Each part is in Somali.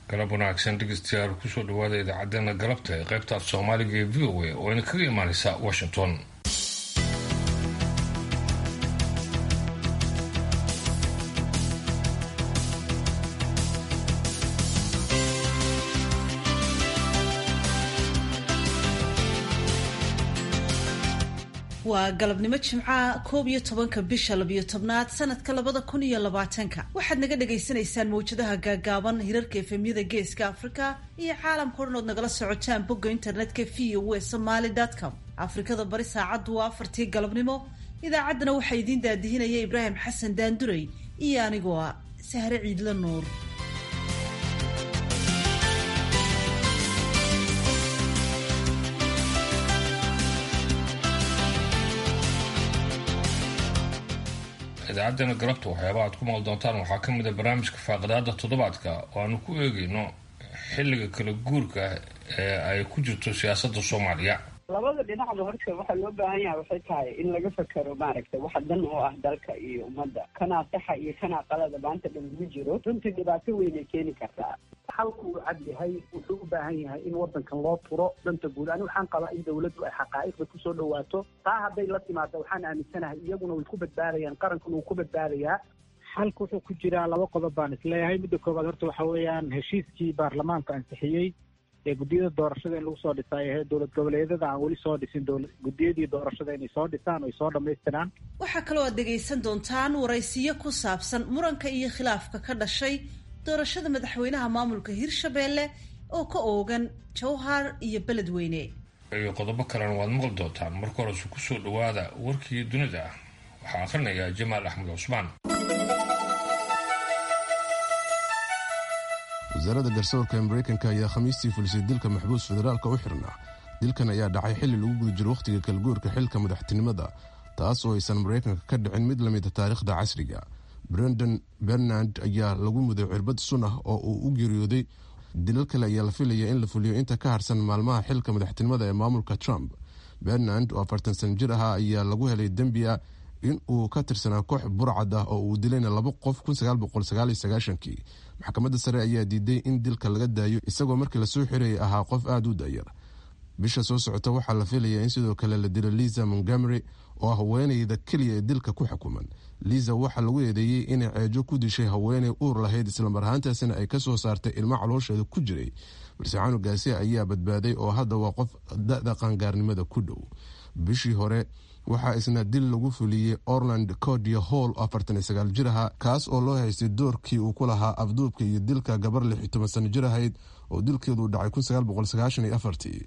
galab wanaagsan dhegeystayaal kusoo dhawaada idaacadeena galabta ee qaybta af soomaaliga ee v o a oo ina kaga imaaneysa washington waa galabnimo jimcaha koob iyo tobanka bisha labiyo tobnaad sanadka labada kun iyo labaatanka waxaad naga dhagaysanaysaan mawjadaha gaagaaban hirarka efemyada geeska afrika iyo caalamka o dhan ood nagala socotaan bogga internetka v o w somaly com afrikada bari saacaddu waa afartii galabnimo idaacaddana waxaa idiin daadihinaya ibraahim xasan daanduray iyo anigoo ah sahre ciidla nuur idaacadeena galabta waxyaaba aad ku maqli doontaan waxaa ka mid a barnaamijka faaqadaada toddobaadka oo aanu ku eegeyno xilliga kala guurka ee ay ku jirto siyaasadda soomaaliya labada dhinacba horta waxaa loo baahan yahay waxay tahay in laga fakero maaragtay waxa dan oo ah dalka iyo ummadda kanaa saxa iyo kanaa qalada maanta dhan ugu jiro runtii dhibaato weynay keeni kartaa xalku uu cad yahay wuxuu u baahan yahay in wadankan loo turo danta guud ani waxaan qabaa in dawladdu ay xaqaa'iqda kusoo dhawaato taa hadday la timaado waxaan aaminsanahay iyaguna way ku badbaadayaan qarankuna wuu ku badbaadayaa xalku wuxuu ku jiraa laba qodob baan isleeyahay midda koowaad horta waxa weeyaan heshiiskii baarlamaanka ansixiyey ee guddiyada doorashada in lagu soo dhisay ahee dowlad goboleedyada aan weli soo dhisin guddiyadii doorashada inay soo dhisaan oy soo dhammaystiraan waxaa kaloo aad dhegaysan doontaan waraysiyo ku saabsan muranka iyo khilaafka ka dhashay doorashada madaxweynaha maamulka hirshabeelle oo ka oogan jowhar iyo beledweyne iyo qodobo kalena waad maqli doontaan marka horese kusoo dhawaada warkii dunida waxaa akhrinayaa jamaal axmed cusmaan wasaaradda garsoorka ee maraykanka ayaa khamiistii fulisay dilka maxbuus federaalka u xirnaa dilkan ayaa dhacay xilli lagu guda jiro wakhtiga kalguurka xilka madaxtinimada taas oo aysan maraykanka ka dhicin mid lamida taariikhda casriga brendon bernard ayaa lagu muday cirbad sun ah oo uu u geeriyooday dilal kale ayaa la filaya in la fuliyo inta ka harsan maalmaha xilka madaxtinimada ee maamulka trump bernard oo afartan san jir ahaa ayaa lagu helay dembi ah in uu ka tirsanaa koox burcad ah oo uu dilayna laba qof kii maxkamadda sare ayaa diiday in dilka laga daayo isagoo markii lasoo xirayay ahaa qof aada u dayar bisha soo socota waxaa la filayaa in sidoo kale la dilo liza montgomery oo ah haweeneyda keliya ee dilka ku xukuman liza waxaa lagu eedeeyey inay ceejo ku dishay haweeney uur lahayd islamar ahaantaasina ay kasoo saartay ilmo caloosheeda ku jiray balse canugaasi ayaa badbaaday oo hadda waa qof da-da qaangaarnimada ku dhow bishii hore waxaa isna dil lagu fuliyey orland codia hall oo afartan sagaal jir ahaa kaas oo loo haystay doorkii uu ku lahaa afduubka iyo dilka gabar lix iyo toban sano jir ahayd oo dilkeedu dhacay kun sagaal boqol sagaashan iyo afartii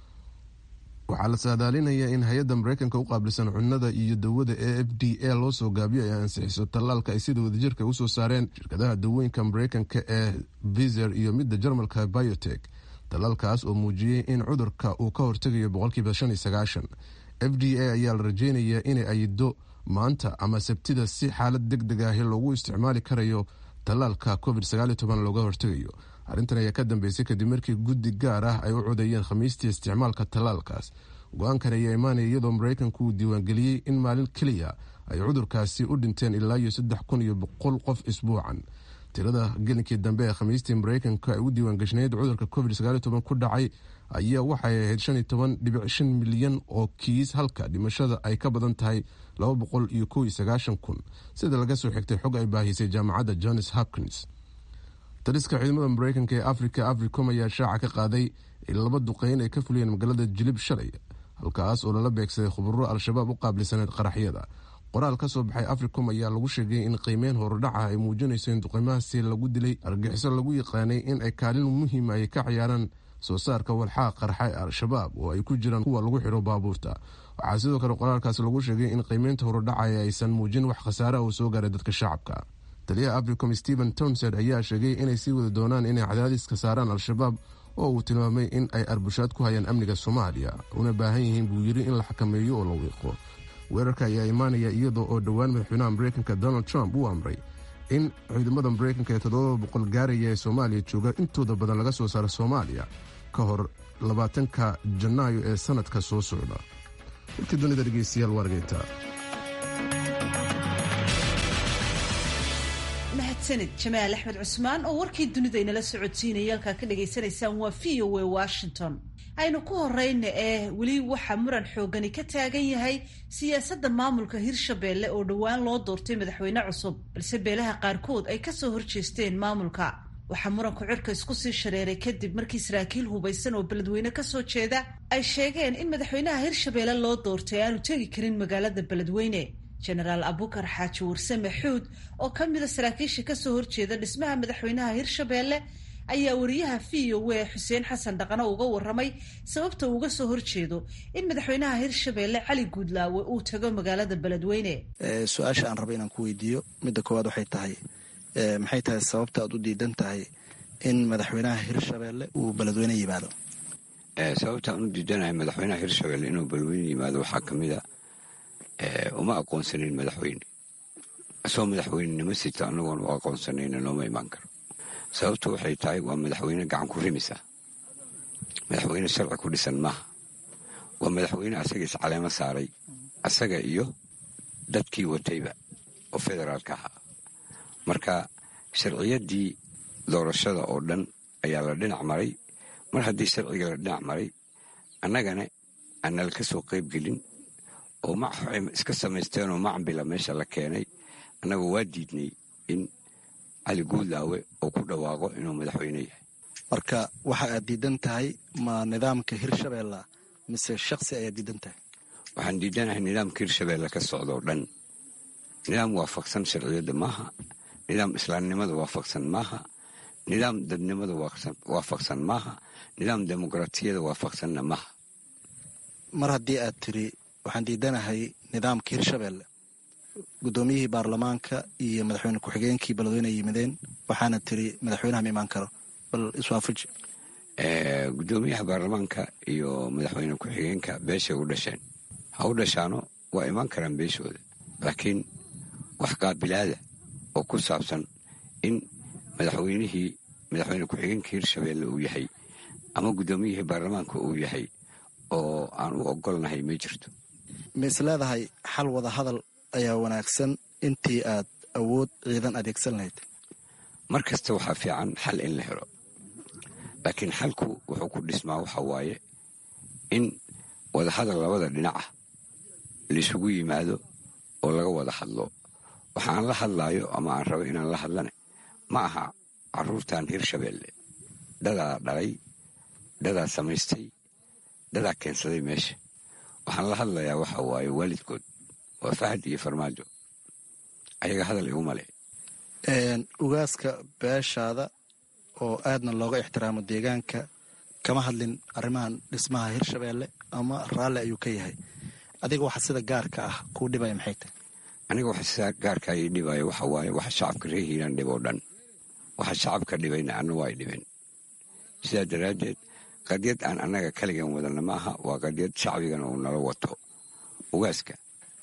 waxaa la saadaalinayaa in hay-adda maraykanka u qaabilsan cunnada iyo dawada e f d a loo soo gaabiyo ay ansixiso tallaalka ay sida wadajirka usoo saareen shirkadaha dawooyinka maraykanka ee vizer iyo midda jarmalka biotek tallaalkaas oo muujiyey in cudurka uu ka hortegayo boqolkiiba shan iyo sagaashan f d a ayaa la rajeynayaa inay ayido maanta ama sabtida si xaalad deg deg ahi loogu isticmaali karayo tallaalka covid looga hortegayo arrintan ayaa ka dambeysay kadib markii guddi gaar ah ay u codeeyeen khamiistii isticmaalka tallaalkaas go-aankan ayaa imaanaya iyadoo maraykanku uu diiwaangeliyey in maalin keliya ay cudurkaasi u dhinteen ilaa iyo saddex kun iyo boqol qof isbuucan tirada gelinkii dambe ee khamiistii maraykanka ay u diiwaangashnayd cudurka covid ku dhacay ayaa waxay ahayd shan iyo toban dhibic shan milyan oo kiis halka dhimashada ay ka badan tahay laba boqol iyo kow iyo sagaashan kun sida laga soo xigtay xog ay baahisay jaamacadda johns hopkins taliska ciidamada maraykanka ee africa africom ayaa shaaca ka qaaday in laba duqeyn ay ka fuliyeen magaalada jilib shalay halkaas oo lala beegsaday khuburo al-shabaab u qaabilsaneed qaraxyada qoraal ka soo baxay africom ayaa lagu sheegay in qiimeyn horudhaca ay muujinayso in duqeymahaasi lagu dilay argaxiso lagu yaqaanay in ay kaalin muhiima ay ka ciyaaraan soo saarka walxaa qarxa ee al-shabaab oo ay ku jiraan kuwa lagu xiro baabuurta waxaa sidoo kale qoraalkaas lagu sheegay in qiimeynta horudhacaya aysan muujin wax khasaare ah oo soo gaaray dadka shacabka taliyaha africom stephen townsend ayaa sheegay inay sii wadi doonaan inay cadaadiska saaraan al-shabaab oo uu tilmaamay in ay arbushaad ku hayaan amniga soomaaliya una baahan yihiin buu yiri in la xakameeyo oo la wiiqo weerarka ayaa imaanaya iyadoo oo dhowaan madaxweynaha maraykanka donald trump uu amray in ciidamada maraykanka ee toddoba boqol gaaraya ee soomaaliya jooga intooda badan laga soo saaro soomaaliya ka hor labaatanka janaayo ee sanadka soo socda warkii dunida dhegeystayaal waargeynta mahadsanid jamaal axmed cusmaan oo warkii dunida inala socodsiinaya halkaa ka dhagaysanaysaan waa v o a washington aynu ku horeyna ee weli waxaa muran xoogani ka taagan yahay siyaasadda maamulka hirshabeelle oo dhowaan loo doortay madaxweyne cusub balse beelaha qaarkood ay kasoo horjeesteen maamulka waxaa muranku cirka isku sii shareeray kadib markii saraakiil hubaysan oo beledweyne kasoo jeeda ay sheegeen in madaxweynaha hirshabeelle loo doortay aanu tegi karin magaalada beledweyne jenaraal abukar xaaji warsame xuud oo ka mida saraakiisha kasoo horjeeda dhismaha madaxweynaha hirshabeelle ayaa wariyaha v o a xuseen xasan dhaqano uga waramay sababta uu uga soo horjeedo in madaxweynaha hirshabeelle cali guudlaawe uu tago magaalada beledweyne su-aasha aan raba inaan ku weydiiyo midda koowaad waxay tahay maxay tahay sababta aad u diidan tahay in madaxweynaha hirshabeelle uu beledweyne yimaado sababta aan u diidanahay madaxweynaha hirshabeelle inuu beledweyne yimaado waxaa ka mid a uma aqoonsanin madaxweyne isagoo madaxweynenimo sita anagoon u aqoonsanayna looma imaan karo sababtu waxay tahay waa madaxweyne gacan ku rimisa madaxweyne sharci ku dhisan maaha waa madaxweyne asaga iscaleemo saaray asaga iyo dadkii watayba oo federaalka ahaa marka sharciyaddii doorashada oo dhan ayaa la dhinac maray mar haddii sharciga la dhinac maray annagana aanal ka soo qayb gelin oo maxay iska samaysteenoo macambila meesha la keenay annaga waa diidnay in cali guudlaawe uu ku dhawaaqo inuu madaxweyne yahay marka waxa aad diidan tahay ma nidaamka hirshabeella mise shaksi ayaad diidan tahay waxaan diidanahay nidaamka hirshabeelle ka socda oo dhan nidaam waafaqsan sharciyadda maaha nidaam islaamnimada waafaqsan maaha nidaam dadnimada waafaqsan maaha nidaam dimuqraatiyada waafaqsanna maaha mar haddii aad tiri waxaan diidanahay nidaamka hirshabeelle guddoomiyihii baarlamaanka iyo madaxweyne ku-xigeenkii beledweyne ay yimideen waxaana tiri madaxweynaha ma imaan karo bal iswaafaji guddoomiyaha baarlamaanka iyo madaxweyne ku-xigeenka beeshay u dhasheen ha u dhashaano waa imaan karaan beeshooda laakiin wax qaabilaada oo ku saabsan in madaxweynihii madaxweyne ku-xigeenkii hirshabeelle uu yahay ama guddoomiyihii baarlamaanka uu yahay oo aan u ogolnahay ma jirto ma is leedahay xal wada hadal ayaa wanaagsan intii aad awood ciidan adeegsan lahayd mar kasta waxaa fiican xal in la helo laakiin xalku wuxuu ku dhismaa waxa waaye in wadahadal labada dhinac ah laisugu yimaado oo laga wada hadlo waxa aan la hadlaayo ama aan rabo inaan la hadlane ma aha caruurtan hirshabeelle dadaa dhalay dadaa samaystay dadaa keensaday meesha waxaan la hadlayaa waxa waaye waalidkood waa fahad iyo farmaajo ayaga hadal iguma leh ugaaska beeshaada oo aadna looga ixtiraamo deegaanka kama hadlin arrimahan dhismaha hirshabeelle ama raalli ayuu ka yahay adiga waxa sida gaarka ah kuu dhibaya maxay tahay aniga waxa sida gaarka ii dhibaya waxa waaye waxa shacabka reer hiiraan dhib oo dhan waxa shacabka dhibayna anna waa ay dhibeen sidaa daraaddeed qadyad aan annaga kaligan wadana ma aha waa qadyad shacbigana uu nala wato ugaaska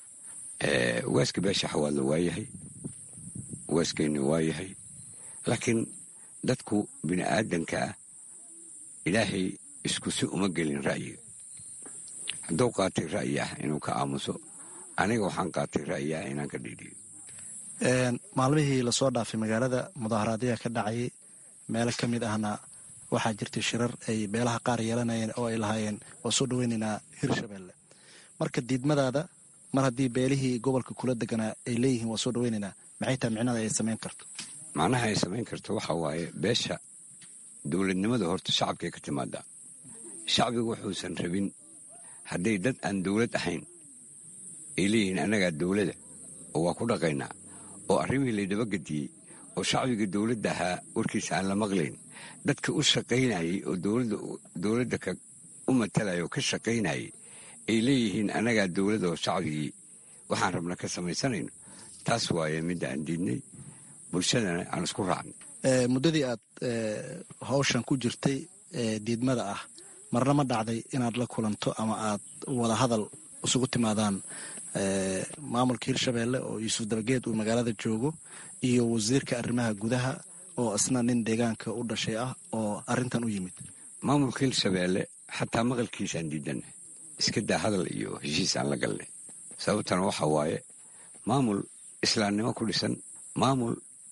ugaaska beesha xawaadla waa yahay ugaaskeenni waa yahay laakiin dadku bini aadanka ah ilaahay isku si uma gelin ra'yiga hadduu qaatay ra'yi ah inuu ka aamuso aniga waxaan qaatay ra'yi ah inaan ka dhiidhiyo maalmihii lasoo dhaafay magaalada mudaaharaadyaa ka dhacayay meelo ka mid ahna waxaa jirtay shirar ay beelaha qaar yeelanayeen oo ay lahaayeen waa soo dhaweynaynaa hirshabeelle marka diidmadaada mar haddii beelihii gobolka kula deganaa ay leeyihiin waa soo dhaweynaynaa maxay tahay micnada ay samayn karto macnaha ay samayn karto waxa waaye beesha dowladnimada horta shacabkay ka timaadaa shacbigu wuxuusan rabin hadday dad aan dowlad ahayn ay leeyihiin annagaa dowlada oo waa ku dhaqaynaa oo arrimihii laydabagediyey oo shacbiga dowladda ahaa warkiisa aan la maqlayn dadka u shaqaynayay oo dowladda u matalaya oo ka shaqaynayay ay leeyihiin annagaa dowlada oo shacbigii waxaan rabna ka samaysanayno taas waaye midda aan diidnay bulshadana aan isku raacnay muddadii aad hawshan ku jirtay diidmada ah marna ma dhacday inaad la kulanto ama aad wada hadal isugu timaadaan maamulka hirshabeelle oo yuusuf dabageed uu magaalada joogo iyo wasiirka arrimaha gudaha oo isna nin deegaanka u dhashay ah oo arrintan u yimid maamulka hirshabeelle xataa maqalkiisaan diidanay iska daa hadal iyo heshiis aan la galnay sababtana waxa waaye maamul islaamnimo ku dhisan maamul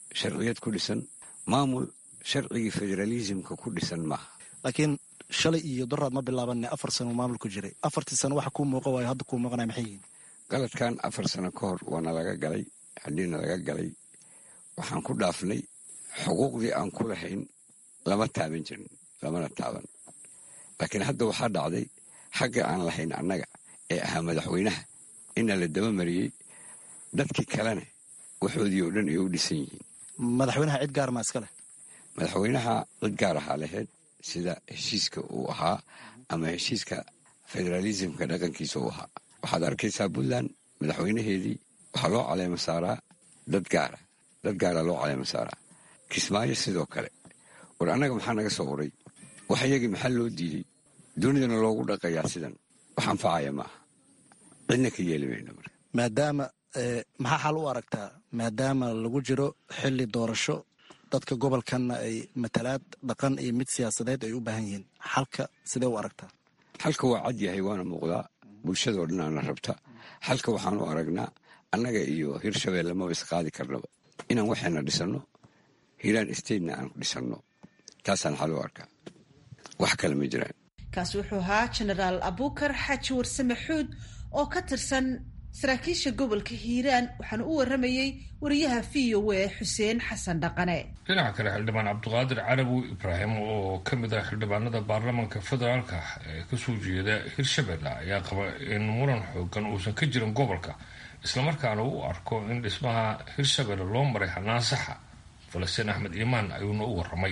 sharciyad ku dhisan maamul sharcigii federaalisimka ku dhisan maaha laakiin shalay iyo doraad ma bilaabanne afar sano maamul ku jiray afartii sano waxa kuu muuqa waayo hadda kuu muuqanaya maxay yihiin galadkan afar sano ka hor waana laga galay haddiina laga galay waxaan ku dhaafnay xuquuqdii aan ku lahayn lama taaban jirin lamana taaban laakiin hadda waxaa dhacday xagga aan lahayn annaga ee ahaa madaxweynaha ina la dabamariyey dadkii kalena waxoodii oo dhan ay u dhisan yihiin madaxweynaha cid gaar maa iska leh madaxweynaha cid gaar ahaa lahayd sida heshiiska uu ahaa ama heshiiska federaalisimka dhaqankiisa uu ahaa waxaad arkaysaa puntland madaxweynaheedii waxaa loo caleema saaraa dad gaara dad gaara loo caleema saaraa kismaayo sidoo kale war annaga maxaa naga soo uray wax iyagii maxaa loo diiday dunidana loogu dhaqayaa sidan wax anfacaya maaha cidna ka yeeli mayno marka maadaama maxaa xal u aragtaa maadaama lagu jiro xili doorasho dadka gobolkanna ay matalaad dhaqan iyo mid siyaasadeed ay u baahan yihiin xalka sidee u aragtaa xalka waa cad yahay waana muuqdaa bulshadao dhan aana rabta xalka waxaan u aragnaa annaga iyo hirshabeelle maba isqaadi karnaba inaan waxayna dhisanno hiiraan statena aan dhisanno taasaan xal u arkaa wax kale ma jiraan kaasi wuxuu ahaa jenaraal abukar xaaji warsame xuud oo ka tirsan saraakiisha gobolka hiiraan waxaana u waramayey wariyaha v o a xuseen xasan dhaqane dhinaca kale xildhibaan cabdiqaadir carawi ibraahim oo ka mid ah xildhibaanada baarlamaanka federaalka ee kasoo jeeda hirshabelle ayaa qaba in muran xoogan uusan ka jirin gobolka islamarkaana u arko in dhismaha hirshabelle loo maray hanaan saxa falastiin axmed iimaan ayuuna u waramay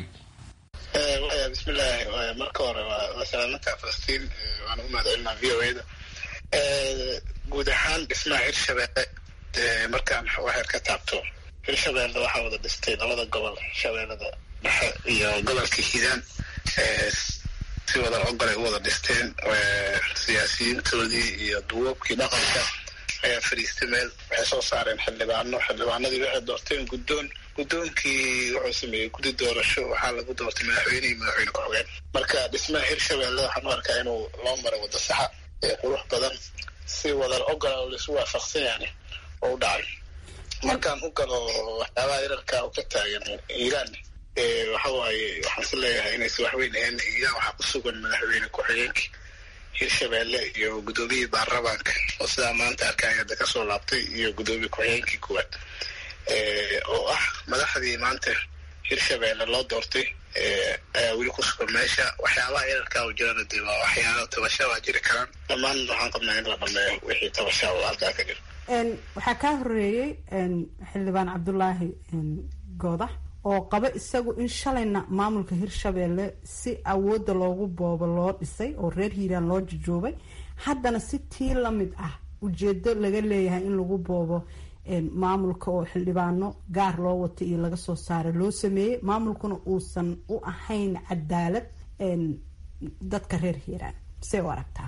bismillaahi marka hore waa salaamantaa falastiin waana u mahadcelinaa v o a da guud ahaan dhismaha hirshabelle markaan waxaad ka taabto hirshabelle waxaa wada dhistay labada gobol shabeellada dhexe iyo gobolka hiiraan si wada ogolay u wada dhisteen siyaasiyiintoodii iyo duwoobkii dhaqanka ayaa fadhiistay meel waxay soo saareen xildhibaano xildhibaanadii waxay doorteen guddoon guddoonkii wuxuu sameeyey guddi doorasho waxaa lagu doortay madaxweyne iyo madaxweyne ku-xigeen marka dhismaha hirshabelle waxaan u arkaa inuu loo maray waddo saxa ee qurux badan si wadar ogola oo laisu waafaqsan yani oo u dhacay markaan u galo waxyaabaha yararka u ka taagan iiraan waxa waaye waxaan si leeyahay inaysa waxweyn ahayn iiraan waxaa ku sugan madaxweyne ku-xigeenkii hirshabelle iyo guddoomiyii baarlamaanka oo sidaa maanta arkaya hadda kasoo laabtay iyo guddoomiye ku-xigeenkii kuwaad oo ah madaxdii maanta hirshabelle loo doortay ayaa weli ku sugan meesha waxyaabaha yararkaa u jirana dee waa waxyaaba tabasha waa jiri karaan dhammaan waxaan qabnaa in la dhameeyo wixii tabasha oo halkaa ka jira waxaa kaa horeeyey xildhibaan cabdulaahi goodax oo qaba isagu in shalayna maamulka hirshabelle si awoodda loogu boobo loo dhisay oo reer hiiraan loo jajoobay haddana si tii lamid ah ujeedo laga leeyahay in lagu boobo maamulka oo xildhibaano gaar loo wato iyo laga soo saaray loo sameeyey maamulkuna uusan u ahayn cadaalad dadka reer hiiraan see u aragtaa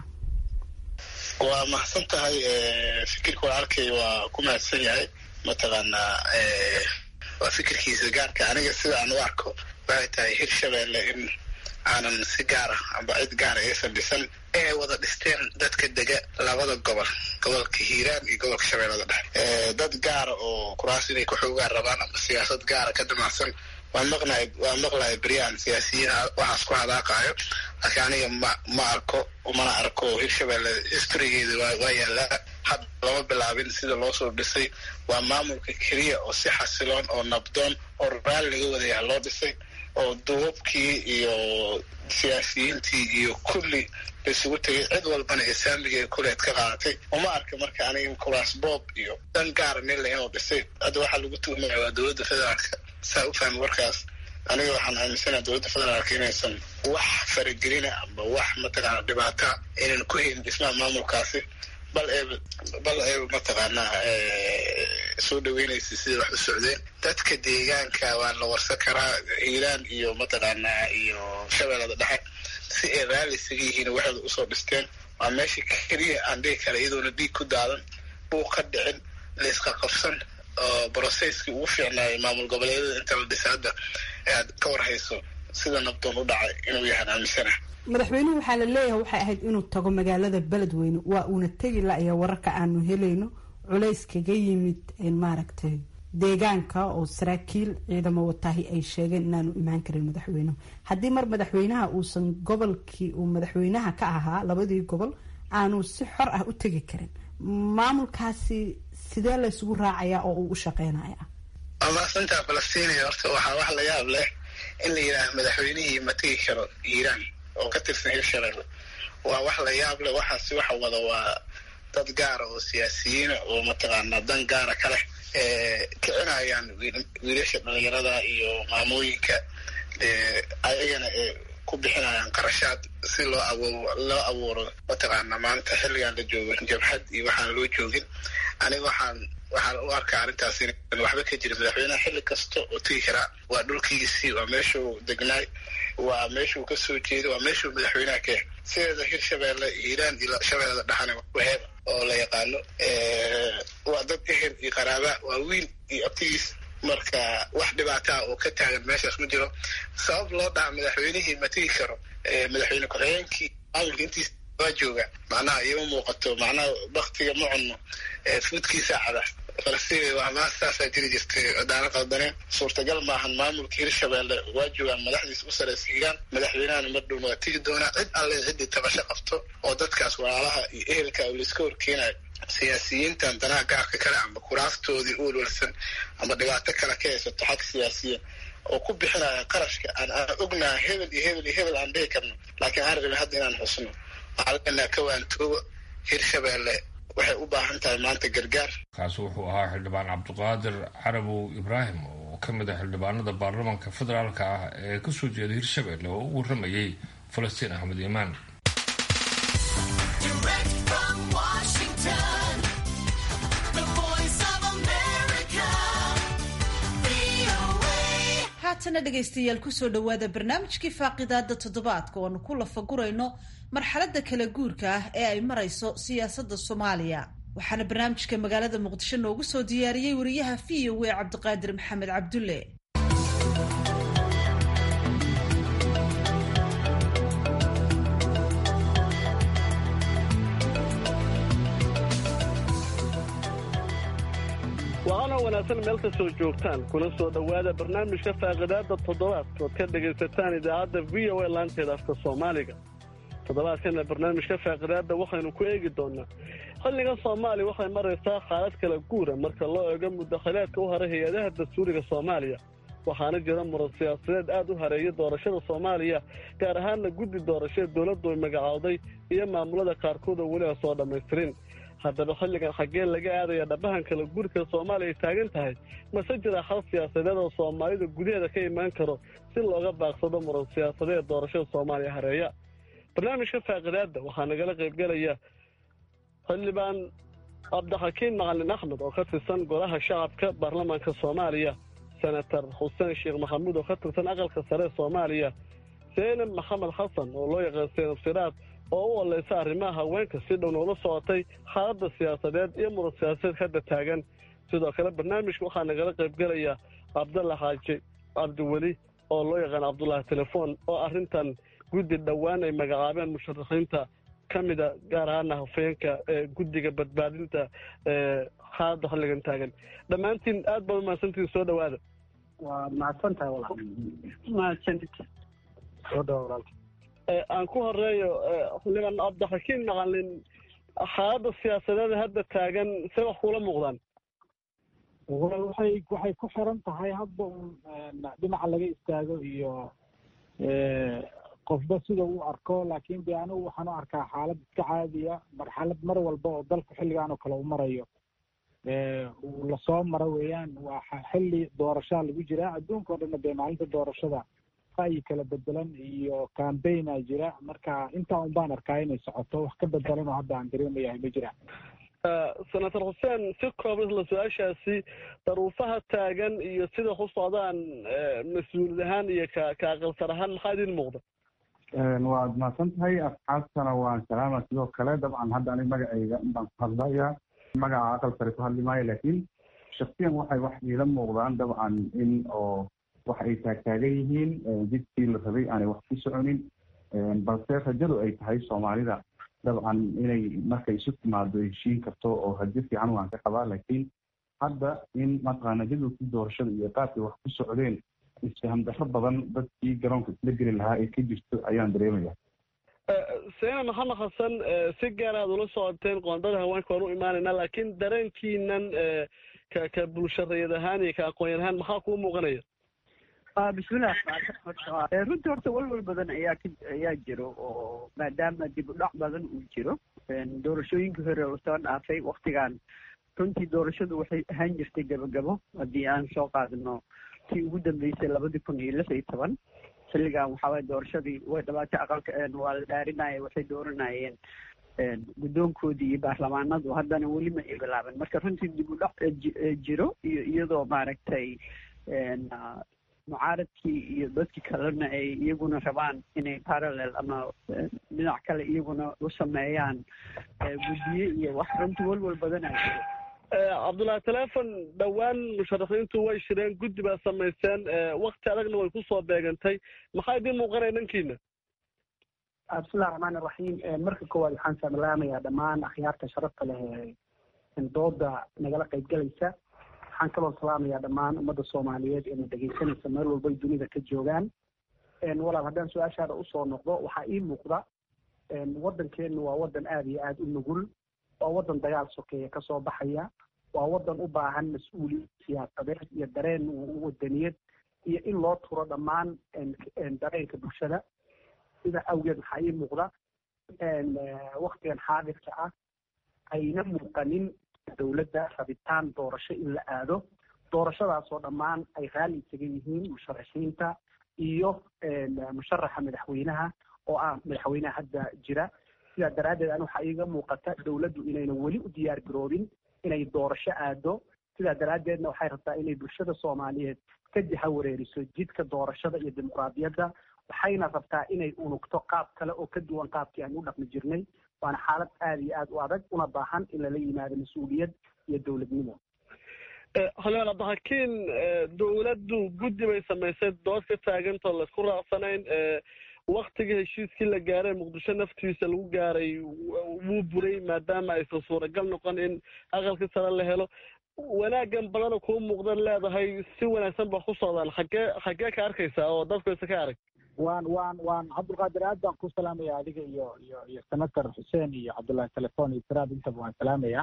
waa mahadsan tahay fikirka waa arkay waa ku mahadsan yahay mataqaanaa waa fikirkiisa gaarka aniga sida aan u arko waxay tahay hirshabelle in aanan si gaara amba cid gaara aysan dhisan inay wada dhisteen dadka dega labada gobol gobolka hiiraan iyo gobolka shabeellada dhexe dad gaara oo kuraas inay kuxoogaan rabaan amba siyaasad gaara ka damacsan waan maqnay waan maqlaya beryaan siyaasiyiin waxaas ku hadaaqaayo laakiin aniga ma ma arko mana arko hirshabelle historygeeda waa yaallaa had lama bilaabin sida loo soo dhisay waa maamulka keliya oo si xasiloon oo nabdoon oo raali laga wadayaha loo dhisay oo duubabkii iyo siyaasiyiintii iyo kulli laisugu tegay cid walbana ee saamiga ee kuleed ka qaadatay uma arka marka aniga kuraas boob iyo dan gaara nila inuu dhisay hadda waxaa lagu tuhmaya waa dowladda federaalka saa u fahmi warkaas aniga waxaan aaminsanaha dowladda federaalka inaysan wax faragelina amba wax mataqaana dhibaata inaan ku helin dhismaha maamulkaasi bal ee bal ee mataqaanaa soo dhaweynaysa sida wax u socdeen dadka deegaanka waa la warsan karaa hiiraan iyo mataqaanaa iyo shabeellada dhexe si ay raalli isaga yihiin waxooda usoo dhisteen waa meesha keliya aan dhihi kara iyadoona dhiig ku daadan uu ka dhicin layska qabsan oo brocesskii ugu fiicnaayay maamul goboleedyada inta la dhisa hadda aad ka warhayso sida nabdoon u dhacay inuu yahaan aaminsana madaxweynuhu waxaa la leeyahay waxay ahayd inuu tago magaalada beledweyne waa uuna tegi la-ya wararka aanu helayno culays kaga yimid maaragtay deegaanka oo saraakiil ciidamo wataahi ay sheegeen inaanu imaan karin madaxweynuhu haddii mar madaxweynaha uusan gobolkii uu madaxweynaha ka ahaa labadii gobol aanu si xor ah u tegi karin maamulkaasi sidee la isugu raacayaa oo uu u shaqeynaya waa maasantaa falastiiniya horta waxaa wax la yaab leh in la yidhaaha madaxweynihii ma tegi karo iiraan oo ka tirsan hirshabelle waa wax la yaab leh waxaasi waxa wada waa dad gaara oo siyaasiyiina oo mataqaanaa dan gaara ka leh kicinayaan wiilasha dhalinyarada iyo maamooyinka ayagana ku bixinayaan qarashaad si loo awo loo abuuro mataqaanaa maanta xilligan la joogo jabhad iyo waxaan loo joogin aniga waxaan waxaan u arkaa arrintaas in waxba ka jira madaxweyneha xilli kasta oo tegi karaa waa dhulkiisii waa meeshuu degnaay waa meeshuu ka soo jeeday waa meeshuu madaxweynaha ka yahay sideeda hirshabeelle hiiraan iyo shabeellada dhexana waheeba oo la yaqaano waa dad ehel iyo qaraaba waa wiil iyo abtigiis marka wax dhibaataa oo ka taagan meeshaas ma jiro sabab loo dhaha madaxweynihii ma tegi karo madaxweyne ku-xigeenkii maamulka intiisa waa jooga macnaha ioma muuqato macnaha baktiga ma cunno fuudkiisa cada falastiin waa maas saasaa jiri jirtay daana qaldaneen suurtagal maahan maamulka hirshabeelle waa joogaan madaxdiisa u saraysa hiiraan madaxweynahana mar dhowna waa tegi doonaa cid alle ciddii tabasho qabto oo dadkaas walaalaha iyo ehelka layska horkeenayo siyaasiyiintan danaha gaarka kale ama kuraaftoodii u walwalsan ama dhibaato kale ka haysato xag siyaasiya oo ku bixinaya qarashka aan aan ognaha hebel iyo hebel iyo hebel aan dhihi karno laakiin aan rabin hadda inaan xusno waxaa leenaha ka waantooba hirshabeelle waxay u baahan tahay maanta gargaar kaasi wuxuu ahaa xildhibaan cabdiqaadir carabow ibraahim oo ka mid ah xildhibaanada baarlamaanka federaalka ah ee kasoo jeeda hirshabelle oo u waramayay falastiin axmed iimaan haatana dhegaystayaal kusoo dhawaada barnaamijkii faaqidaada toddobaadka oanu ku lafagurayno marxaladda kala guurka ah ee ay marayso siyaasadda soomaaliya waxaana barnaamijka magaalada muqdisho noogu soo diyaariyey wariyaha v o a cabdiqaadir maxamed cabdulle waana wanaagsan meel kastoo joogtaan kuna soo dhowaada barnaamijka faaqidaada toddobaadka ood ka dhegaysataan idaacadda v o a laanteeda afka soomaaliga toddobaadkana barnaamijka faaqidaada waxaynu ku eegi doonaa xilligan soomaaliya waxay maraysaa xaalad kala guura marka loo eego mudakhilaadka u haray hay-adaha dastuuriga soomaaliya waxaana jira muran siyaasadeed aad u hareeya doorashada soomaaliya gaar ahaanna guddi doorashada dowladdu ay magacowday iyo maamulada qaarkood oo weli aan soo dhammaystirin haddaba xilligan xaggee laga aadaya dhabahan kala guurka soomaaliya ay taagan tahay mase jira xal siyaasadeed oo soomaalida gudaheeda ka imaan karo si looga baaqsado muran siyaasadeed doorashada soomaaliya hareeya barnaamijka faaqidaadda waxaa nagala qaybgelaya xildhibaan cabdixakiin macalin axmed oo ka tirsan golaha shacabka baarlamaanka soomaaliya senator xuseen sheekh maxamuud oo ka tirsan aqalka sare soomaaliya seenab maxamed xasan oo loo yaqaan seenab siraad oo u oleysa arrimaha haweenka si dhow noola socotay xaaladda siyaasadeed iyo muran siyaasadeed hadda taagan sidoo kale barnaamijka waxaa nagala qaybgelaya cabdalla xaaji cabdiweli oo loo yaqaan cabdulaahi telefoon oo arrintan guddi dhowaan ay magacaabeen musharaxiinta ka mida gaar ahaana hafeenka ee guddiga badbaadinta xaaladda xilligan taagan dhammaantiin aad baad umahadsantiin soo dhowaada waa mahadsan tahay walaal mahadsanid soo dhawa walaalka aan ku horeeyo xildhibaan cabdixakiin macalin xaaladda siyaasadeed hadda taagan see wax kuula muuqdaan walaal waxay waxay ku xiran tahay hadda un dhinaca laga istaago iyo qofba sida uu arko laakiin de anigu waxaan u arkaa xaalad iska caadiya marxalad mar walba oo dalku xilligan oo kale u marayo uu lasoo maro weeyaan waa xilli doorashaa lagu jiraa adduunka o dhanna dee maalinta doorashada ra'yi kala bedelan iyo cambaigna jira marka intaa un baan arkaa inay socoto wax ka bedelan oo hadda aan dareemayahay ma jiraan senator xuseen si kooban isla su-aashaasi daruufaha taagan iyo sida ku socdaan mas-uulid ahaan iyo ka ka aqalsar ahaan maxaa idin muuqda waad mahadsan tahay asxaabtana waan salaama sidoo kale dabcan hadda anig magacayga baan ku hadlaya magaca aqal sare ku hadli maayo laakiin shaksiyan waxay wax iila muuqdaan dabcan in oo wax ay taagtaagan yihiin jidkii la rabay aanay wax ku soconin balse rajadu ay tahay soomaalida dabcan inay markay isu timaado heshiin karto oo rajo fiican waan ka qabaa laakiin hadda in mataqaana jadwalkii doorashada iyo qaabkay wax ku socdeen isfaham darro badan dadkii garoonka isla geli lahaa ee ka jirto ayaan dareemaya seena maxamed xasan si gaar aad ula socoteen qoondada haweenka waan u imaanaynaa laakiin dareenkiinan ka ka bulshareed ahaan iyo ka aqoon ahaan maxaa kuu muuqanaya bismillah runtii horta walwal badan ayaa k ayaa jiro oo maadaama dib u dhac badan uu jiro doorashooyinkii hore oo soo dhaafay waktigan runtii doorashadu waxay ahaan jirtay gabagabo haddii aan soo qaadano tii ugu dambeysay labadii kun iyo lix iyo toban xilligan waxaa waye doorashadii way dhabaatay aqalka waa la dhaarinaya waxay dooranayeen guddoonkoodii iyo baarlamaanadu haddana weli ma ay bilaaban marka runtii dib u dhac jiro iyo iyadoo maaragtay mucaaradkii iyo dadkii kalena ay iyaguna rabaan inay parallel ama dhinac kale iyaguna u sameeyaan guddiye iyo wax runtii walwal badanaa jiro cabdullahi telefon dhowaan musharaxiintu way shireen guddi baa samayseen wakti adagna way kusoo beegantay maxaa idiin muuqanaya dhankiina bismillahi raxmaan iraxiim marka koowaad waxaan salaamayaa dhammaan akhyaarta sharafta leh ee dooda nagala qaybgalaysa waxaan kaloo salaamayaa dhammaan ummadda soomaaliyeed ee na dhegaysanaysa meel walbay dunida ka joogaan walaal haddaan su-aashaada usoo noqdo waxaa ii muuqda waddankeenu waa waddan aada iyo aada u nugul waa waddan dagaal sokeeya kasoo baxaya waa waddan u baahan mas-uuliyad siyaasadeed iyo dareen wadaniyad iyo in loo turo dhammaan dareenka bulshada sida awgeed waxaa ii muuqda waktigan xaadirka ah ayna muuqanin dowladda rabitaan doorasho in la aado doorashadaasoo dhammaan ay raalli isaga yihiin musharaxiinta iyo musharaxa madaxweynaha oo ah madaxweynaha hadda jira sidaa daraaddeed an waxaa iiga muuqata dowladdu inayna weli u diyaar garoobin inay doorasho aado sidaa daraaddeedna waxay rabtaa inay bulshada soomaaliyeed ka jaha wareeriso jidka doorashada iyo dimuqraadiyadda waxayna rabtaa inay unugto qaab kale oo ka duwan qaabkii aan u dhaqmi jirnay waana xaalad aada iyo aada u adag una baahan in lala yimaado mas-uuliyad iyo dowladnimo xoleel abdixakiin dowladdu guddi bay samaysay dood ka taagantoo laisku raacsanayn waktigii heshiiskii la gaaray muqdisho naftiisa lagu gaaray wuu buray maadaama aysan suuragal noqon in aqalkii sare la helo wanaaggan badana kuu muuqdan leedahay si wanaagsan ba ku socdaan xaggee xaggee ka arkaysaa oo dadku isa ka arag waan waan waan cabdulqaadir aad baan ku salaamaya adiga iyo iyo iyo senator xuseen iyo cabdullahi telefon iyo tiraad intaba waan salaamaya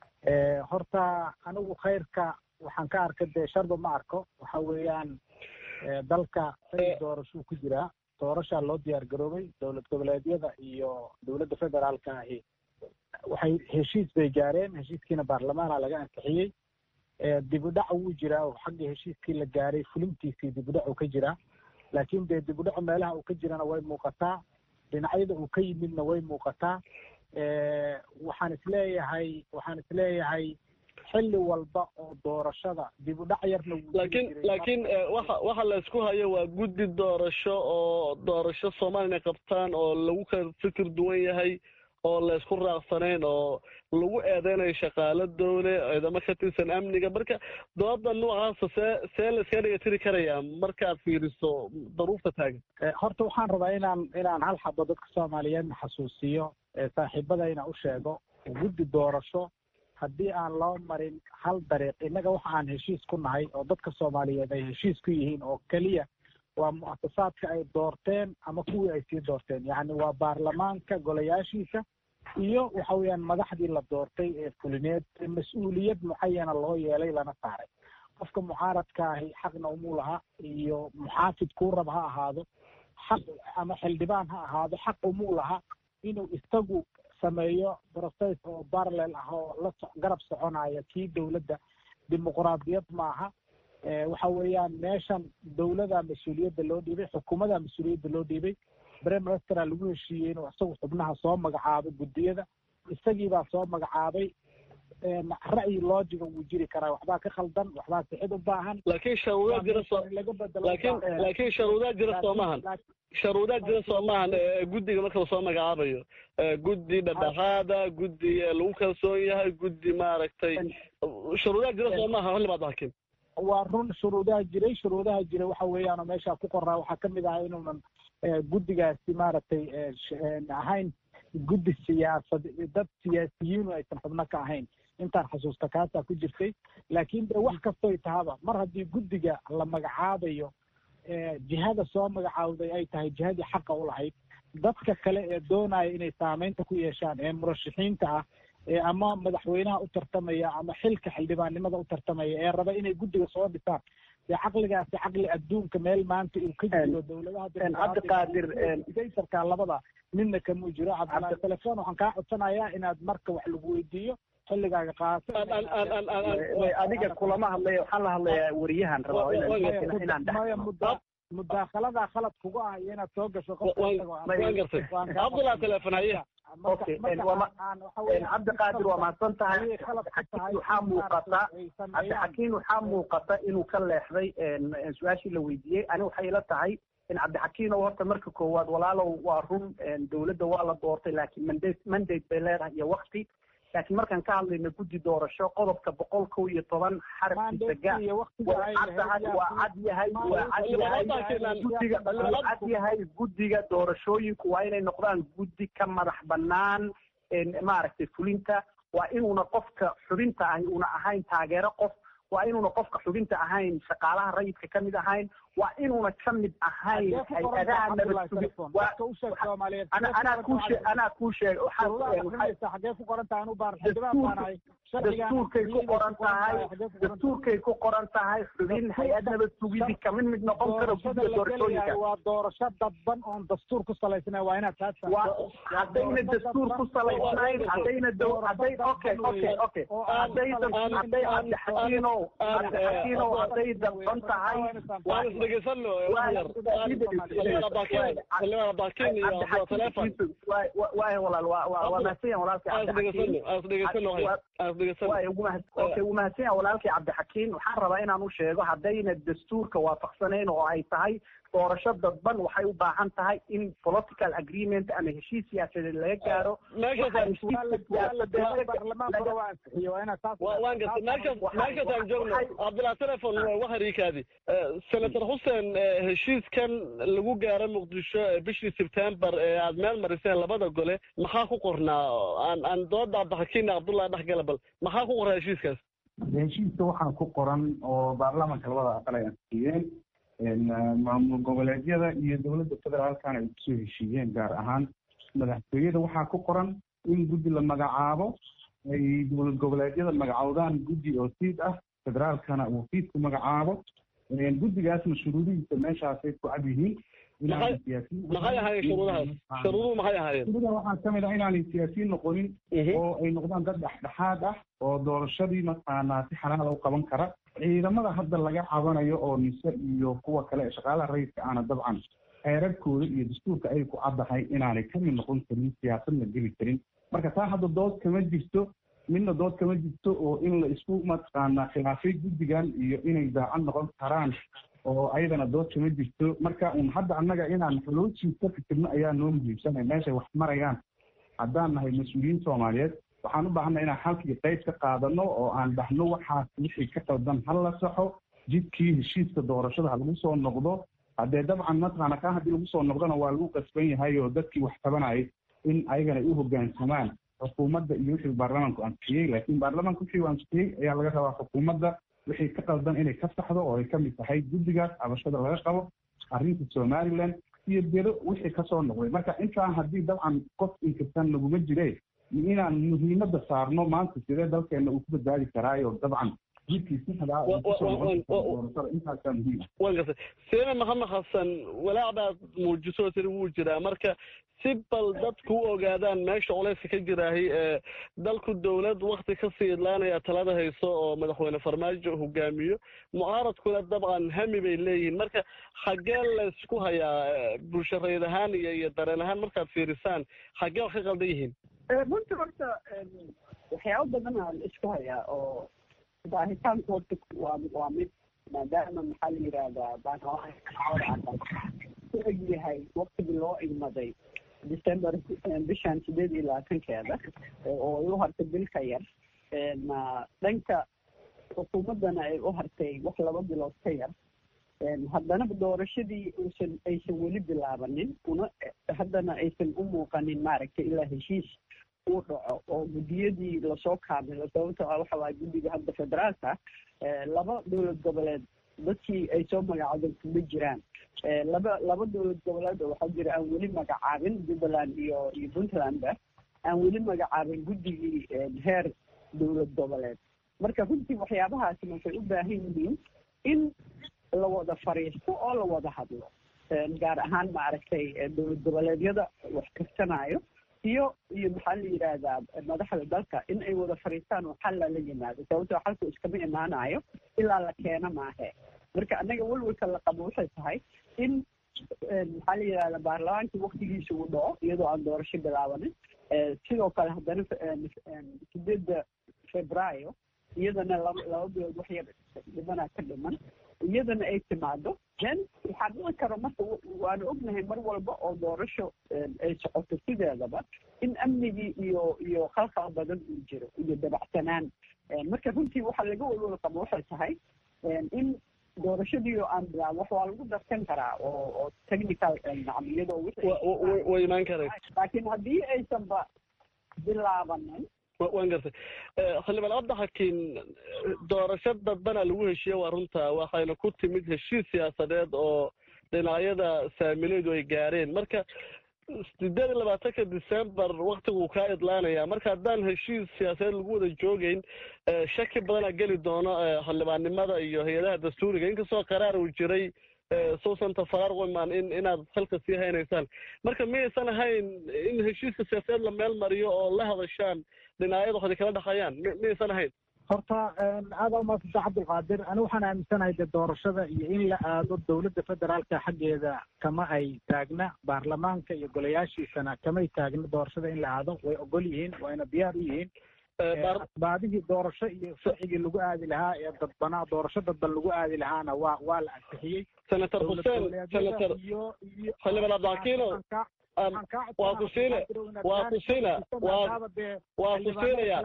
horta anigu khayrka waxaan ka arkay dee sharba ma arko waxa weeyaan dalka xili doorashuu ku jiraa doorashaa loo diyaar garoobay dowlad goboleedyada iyo dowladda federaalka ahi waxay heshiis bay gaareen heshiiskiina baarlamaana laga ansixiyey dib u dhac wuu jiraa oo xagga heshiiskii la gaaray fulintiisii dib u dhac uu ka jiraa laakiin dee dib u dhacu meelaha uu ka jirana way muuqataa dhinacyada uu ka yimidna way muuqataa waxaan isleeyahay waxaan isleeyahay xilli walba oo doorashada dib u dhac yarna laakiin laakiin waxa waxa la isku hayo waa guddi doorasho oo doorasho soomaaliya inay qabtaan oo lagu kala fikir duwan yahay oo la isku raaqsanayn oo lagu eedeynayo shaqaalo dowle ciidamo ka tirsan amniga marka dooda noocaasa see see la iska dhigatiri karayaa markaad fiiriso daruufta taagan horta waxaan rabaa inaan inaan hal xabo dadka soomaaliyeedna xasuusiyo saaxiibadayna u sheego guddi doorasho haddii aan loo marin hal dariiq innaga waxa aan heshiis ku nahay oo dadka soomaaliyeed ay heshiis ku yihiin oo keliya waa mu'asasaadka ay doorteen ama kuwii ay sii doorteen yacni waa baarlamaanka golayaashiisa iyo waxa weeyaan madaxdii la doortay ee fulineed mas-uuliyad mucayana loo yeelay lana saaray qofka mucaaradka ahi xaqna umuu laha iyo muxaafid kuu rab ha ahaado xaq ama xildhibaan ha ahaado xaq umuu laha inuu isagu sameeyo process oo parallel ah oo la garab soconaya kii dowladda dimuqraadiyad maaha waxa weeyaan meeshan dowladaa mas-uuliyadda loo dhiibay xukuumadaa mas-uuliyadda loo dhiibay prime ministera lagu heshiiyey inuu isagu xubnaha soo magacaabo guddiyada isagiibaa soo magacaabay ra'yi loojiga wuu jiri karaa waxbaa ka khaldan waxbaa sixid u baahan laakiin sharuudaa jira soo laakiin laakiin sharuudaa jira soo maahan sharuudaa jira soo maahan guddiga marka lasoo magacaabayo guddi dhadhaxaada guddi lagu kalsoon yahay guddi maaragtay sharuudaa jira soo maaha xildhibaad hakim waa run shuruudaha jiray shuruudaha jiray waxa weeyaan oo meesha ku qoraa waxaa kamid ahaa inuunan guddigaasi maaragtay ahayn guddi siyaasad dad siyaasiyiinu aysan xubno ka ahayn intaan xasuusta kaasaa ku jirtay laakiin de wax kastoy tahaba mar haddii guddiga la magacaabayo jihada soo magacaawday ay tahay jihadii xaqa u lahayd dadka kale ee doonaya inay saameynta ku yeeshaan ee murashaxiinta ah ee ama madaxweynaha u tartamaya ama xilka xildhibaannimada u tartamaya ee raba inay guddiga soo dhisaan dee caqligaasi caqli adduunka meel maanta uu ka jiro dowladaha cabdiqaadir saytarka labada midna kamuu jiro cabdilaahi telefoon waxaan kaa codsanayaa inaad marka wax lagu weydiiyo xilligaaga qaato adiga kulama hadlaya waxaan la hadlayaa wariyahan rabaa inaan maya mudda mudaakaladaa khalad kugu ah iyo inaad soo gasho qofabdulaa teleefon haye cabdiqaadir waa mahadsan tahay waxaa muuqata cabdixakiin waxaa muuqata inuu ka leexday su-aashii la weydiiyey ani waxay ila tahay in cabdixakiin oo horta marka koowaad walaalow waa run dowladda waa la doortay laakiin mandate mandate bay leedahay iyo wakti laakiin markaan ka hadlayno guddi doorasho qodobka boqol kow iyo toban xarafkiisa ga waa caddahay waa cad yahay waa cad yahay guddiga waa cad yahay guddiga doorashooyinku waa inay noqdaan guddi ka madax bannaan maaragtay fulinta waa inuuna qofka xubinta ahi una ahayn taageero qof waa inuuna qofka xubinta ahayn shaqaalaha rayidka ka mid ahayn waa inuuna ka mid ahayn hay-adaha nabadsugi anaa kuu shee anaa kuu sheeg xagee ku qoran tahay anu baar dastuurkay ku qoran tahay dastuurkay ku qoran tahay xubin hay-ad nabad sugidi kamid mid noqon karo guddiga doorashooyinka waa doorasho dadban oon dastuur ku salaysnayn waa inaad taas haddayna dastuur ku salaysnayn haddayna dow hadday okay okay okay hadday hadday cabdixakiino cabdixakiino hadday dadban tahay waay walaal waa mahadsan walaalkii wuu mahadsan yahay walaalkii cabdixakiin waxaan rabaa inaan u sheego haddayna dastuurka waafaqsanayn oo ay tahay doorasho dadban waxay u baahan tahay in political agreement ama heshiis siyaasadeed laga gaaro meelkaasaan joogno cabdillah telefon waharikaadi senator xuseen heshiiskan lagu gaaro muqdisho bishii sebtembar ee aad meel mariseen labada gole maxaa ku qornaa aan aan dooda cabdixakiin cabdullahi dhexgala bal maxaa ku qornaa heshiiskaas heshiiska waxaa ku qoran oo baarlamaanka labada aqal ay ansixiyeen maamul goboleedyada iyo dowladda federaalkana ay kusoo heshiiyeen gaar ahaan madaxtooyada waxaa ku qoran in guddi la magacaabo ay dowlad goboleedyada magacowdaan guddi oo siid ah federaalkana uu siid ku magacaabo guddigaasna shuruudihiisa meeshaasay ku cad yihiin maxay ahaayeen shuruudahaas shuruuduhu maxay ahaayeen shuruudaha waxaa ka mid ah inaanay siyaasiyiin noqonin oo ay noqdaan dad dhexdhexaad ah oo doorashadii mataqaanaa si xalaala u qaban kara ciidamada hadda laga cabanayo oo nise iyo kuwa kale ee shaqaalaha rayidka aana dabcan xeerarkooda iyo dastuurka ay ku caddahay inaanay kamid noqon karin siyaasadna geli karin marka taa hadda dood kama jirto midna dood kama jirto oo in la isku mataqaanaa khilaafay guddigan iyo inay daacad noqon karaan oo ayadana dood kama jirto marka un hadda annaga inaan xoloojii ka fikirno ayaa noo muhiimsanay meeshay wax marayaan haddaan nahay mas-uuliyiin soomaaliyeed waxaan u baahanay inaan halkii qayb ka qaadano oo aan dhahno waxaas wixii ka qaldan ha la saxo jidkii heshiiska doorashada ha lagu soo noqdo haddee dabcan mataqaana kaa haddii lagu soo noqdona waa lagu qasban yahay oo dadkii wax tabanayay in ayagana ay u hoggaansamaan xukuumadda iyo wixii baarlamaanku ansixiyey laakiin baarlamaanku wixii uu ansixiyey ayaa laga rabaa xukuumadda wixii ka qaldan inay ka saxdo oo ay ka mid tahay guddigaas cabashada laga qabo arrinta somaliland iyo bero wixii kasoo noqday marka intaan haddii dabcan qof inkirsan laguma jire inaan muhiimadda saarno maanta sidee dalkeena uu ku badbaadi karaayo dabcan jidkii sixdaa intaasaa muhiim wan gartay seena maxamed xasan walaac baad muujiso tiri wuu jiraa marka si bal dadku u ogaadaan meesha culeyska ka jiraahay ee dalku dowlad wakti kasii idlaanaya talada hayso oo madaxweyne farmaajo hogaamiyo mucaaradkuna dabcan hami bay leeyihiin marka xaggee laysku hayaa bulshareed ahaan iyo iyo dareen ahaan markaad fiirisaan xaggee wax ka qaldan yihiin runtii horta waxyaabo badan aa la isku hayaa oo baahitaanku horta waa waa mid maadaama maxaa la yidhaahdaa baanawaa ku eg yahay waktigii loo igmaday december bishan sideed iyo labaatankeeda oo ay u hartay bil ka yar dhanka xukuumaddana ay u hartay wax laba bilood ka yar haddana doorashadii uusan aysan weli bilaabanin una haddana aysan u muuqanin maaragtay ilaa heshiis uu dhaco oo guddiyadii lasoo kaamilo sababtoo ah waxa waaya guddiga hadda federaalka laba dowlad goboleed dadkii ay soo magacaabeen kuma jiraan laba laba dowlad goboleed oo waxaa jira aan weli magacaabin jubbaland iyo iyo puntlandba aan weli magacaabin guddigii heer dowlad goboleed marka runtii waxyaabahaasi waxay u baahan yihiin in la wada fariisto oo la wada hadlo gaar ahaan maaragtay dowlad goboleedyada wax karsanayo iyo iyo maxaa la yidhaahdaa madaxda dalka in ay wada fariistaan oo xal lala yimaado sababtoo xalku iskama imaanayo ilaa la keeno maahe marka annaga welwelka la qabo waxay tahay in maxaa la yidhahdaa baarlamaankii waktigiisa uu dhaco iyadoo aan doorasho bilaabanin sidoo kale haddana sideedda februaayo iyadana laba laba bilood wax yar dhimanaa ka dhiman iyadana ay timaado then waxaa dhici karo marka waanu ognahay mar walba oo doorasho ay socoto sideedaba in amnigii iyo iyo khalkhal badan uu jiro iyo dabacsanaan marka runtii waxaa laga walwal qabo waxay tahay in doorashadii oo aan bilaab wax waa lagu darsan karaa oo oo technical nacam iyadoo way imaan karay laakiin haddii aysanba bilaabanin waan gartay xildhibaan abdaxakiin doorasho dadbana lagu heshiiye waa runta waxayna ku timid heshiis siyaasadeed oo dhinacyada saamilaydu ay gaareen marka sideed iyo labaatanka december waktiguu kaa idlaanaya marka haddaan heshiis siyaasadeed lagu wada joogeyn shaki badanaa geli doono xildhibaannimada iyo hay-adaha dastuuriga inkastoo qaraar uu jiray suusanta faraar wiman in inaad halka sii haynaysaan marka miyaysan ahayn in heshiiska siyaasadeed la meel mariyo oo la hadashaan dhinacyada waxday kala dhaqayaan miyaysan ahayn horta aada umaadsantaa cabdulqaadir ani waxaan aaminsanahay dee doorashada iyo in la aado dowladda federaalka xaggeeda kama ay taagna baarlamaanka iyo golayaashiisana kamay taagna doorashada in la aado way ogol yihiin wayna diyaar u yihiin baadihii doorasho iyo sharcigii lagu aadi lahaa ee dadbanaa doorasho dadban lagu aadi lahaana waa waa la ansixiyey senator xuseen senator xildhibaan abdaxakiino waa ku siine waa ku siina waa waa ku siinaya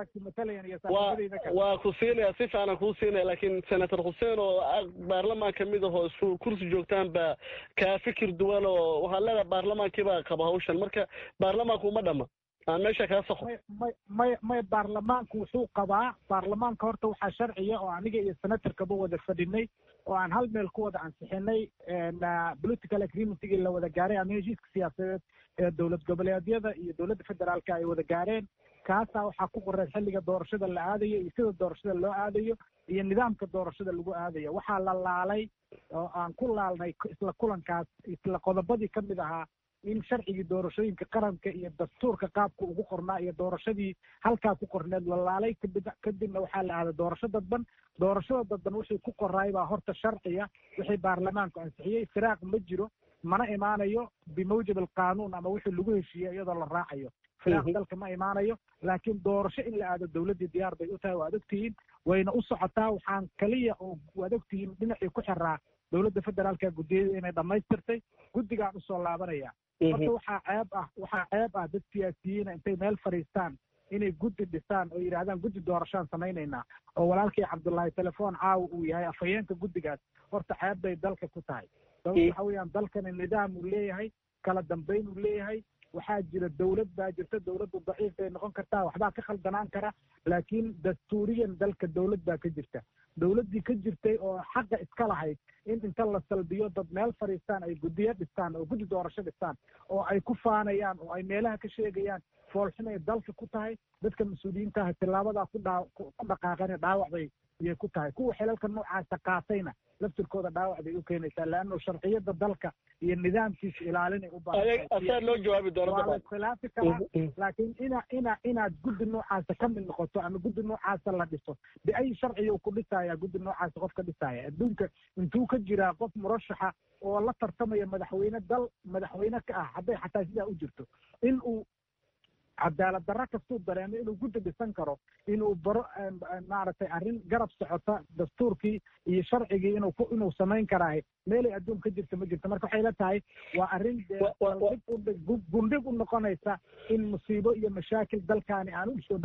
waa ku siinaya si fiican kuu siinaya laakiin senator xuseen oo baarlamaan kamid ahoo isku kursi joogtaan baa kaa fikir duwan oo waxaad leedahay baarlamaankii baa qaba hawshan marka baarlamaanku uma dhama aan meesha kaa saxo may may may baarlamaanku wuxuu qabaa baarlamaanka horta waxaa sharciya oo aniga iyo senatorkaba wada fadhinay oo aan hal meel ku wada ansixinay political agreementigii la wada gaaray ama heshiiska siyaasadeed ee dowlad goboleedyada iyo dowladda federaalka ay wada gaareen kaasaa waxaa ku qoreed xilliga doorashada la aadayo iyo sida doorashada loo aadayo iyo nidaamka doorashada lagu aadayo waxaa la laalay oo aan ku laalnay isla kulankaas isla qodobadii ka mid ahaa in sharcigii doorashooyinka qaranka iyo dastuurka qaabka ugu qornaa iyo doorashadii halkaa ku qorneed la laalay kadib kadibna waxaa la aaday doorasho dadban doorashada dadban wixii ku qoraay baa horta sharciya wixii baarlamaanku ansixiyey firaaq ma jiro mana imaanayo bimawjab alqaanuun ama wixii lagu heshiiyey iyadoo la raacayo firaaq dalka ma imaanayo laakiin doorasho in la aado dowladdii diyaar bay u tahay waad ogtihiin wayna u socotaa waxaan kaliya oo waad ogtihiin dhinacii ku xiraa dowladda federaalka guddiyada inay dhammaystirtay guddigaan usoo laabanaya horta waxaa ceeb ah waxaa ceeb ah dad siyaasiyiina intay meel fadhiistaan inay guddi dhisaan oo yidhahdaan guddi doorashaan samaynaynaa oo walaalkii cabdullaahi telefoon caawa uu yahay afhayeenka guddigaas horta ceeb bay dalka ku tahay sababta waxa weeyaan dalkani nidaam uu leeyahay kala dambayn uu leeyahay waxaa jira dowlad baa jirta dowladdu daciif bay noqon kartaa waxbaa ka khaldanaan kara laakiin dastuuriyan dalka dowlad baa ka jirta dowladdii ka jirtay oo xaqa iska lahayd in inta la salbiyo dad meel fadhiistaan ay guddiyo dhistaan oo guddi doorasho dhistaan oo ay ku faanayaan oo ay meelaha ka sheegayaan foolxumay dalka ku tahay dadka mas-uuliyiintaha tilaabadaa ku dhaa ku dhaqaaqane dhaawac bay iyay ku tahay kuwa xilalka noocaasa qaatayna laftirkooda dhaawac bay u keenaysaa leanno sharciyada dalka iyo nidaamkiisa ilaalinay u asaa loo jawaabi waa la iskhilaafi karaa laakiin ina ina inaad guddi noocaasa ka mid noqoto ama guddi noocaasa la dhiso biayi sharciyu ku dhisaya guddi noocaasa qof ka dhisaya adduunka intuu ka jiraa qof murashaxa oo la tartamaya madaxweyne dal madaxweyne ka ah hadday xataa sidaa u jirto in uu cadaalad darro kastuu dareemo inuu guddi dhisan karo inuu baro maaragtay arrin garab socota dastuurkii iyo sharcigii inuu ku inuu samayn karaahay meelay adduun ka jirta ma jirto marka waxay la tahay waa arrin dib gundhig u noqonaysa in musiibo iyo mashaakil dalkaani aan u soo dhoweyn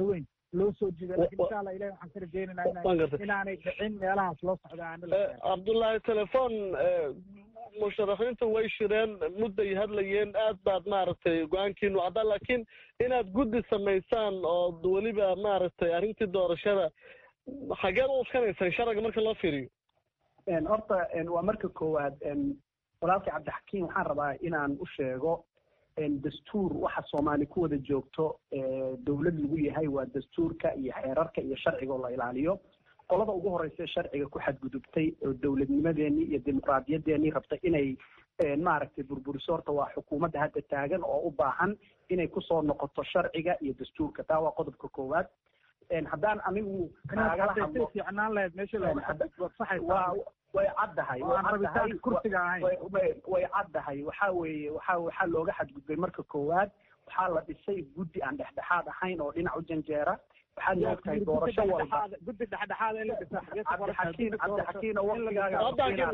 loo soo jiiday lakin insha allah ilahi waxaan ka rajeynaynaa inaanay dhicin meelahaas loo socda aana la cabdullaahi telefoon musharaxiintu way shireen mudday hadlayeen aad baad maaragtay go-aankiinu caddaa laakiin inaad guddi samaysaan oo weliba maaragtay arrintii doorashada xageed u uskanaysaan sharciga marka loo fiiriyo horta waa marka koowaad walaalkii cabdixakiim waxaan rabaa inaan u sheego dastuur waxa soomaali ku wada joogto dowlad lagu yahay waa dastuurka iyo xeerarka iyo sharciga oo la ilaaliyo qolada ugu horeysa sharciga ku xadgudubtay oo dowladnimadeenii iyo dimuqraadiyadeennii rabtay inay maaragtay burburiso horta waa xukuumadda hadda taagan oo u baahan inay kusoo noqoto sharciga iyo dastuurka taa waa qodobka koowaad haddaan anigu kaagala hadlo fiicnaan lahayd meesha waa way caddahay way caddahay waxa weeye waxa waxaa looga xadgudbay marka koowaad waxaa la dhisay guddi aan dhexdhexaad ahayn oo dhinac u janjeera waxaad moogtahay doorasho walba guddi dhexdhexaad in la dhisa cabdixakiin cabdixakiin oo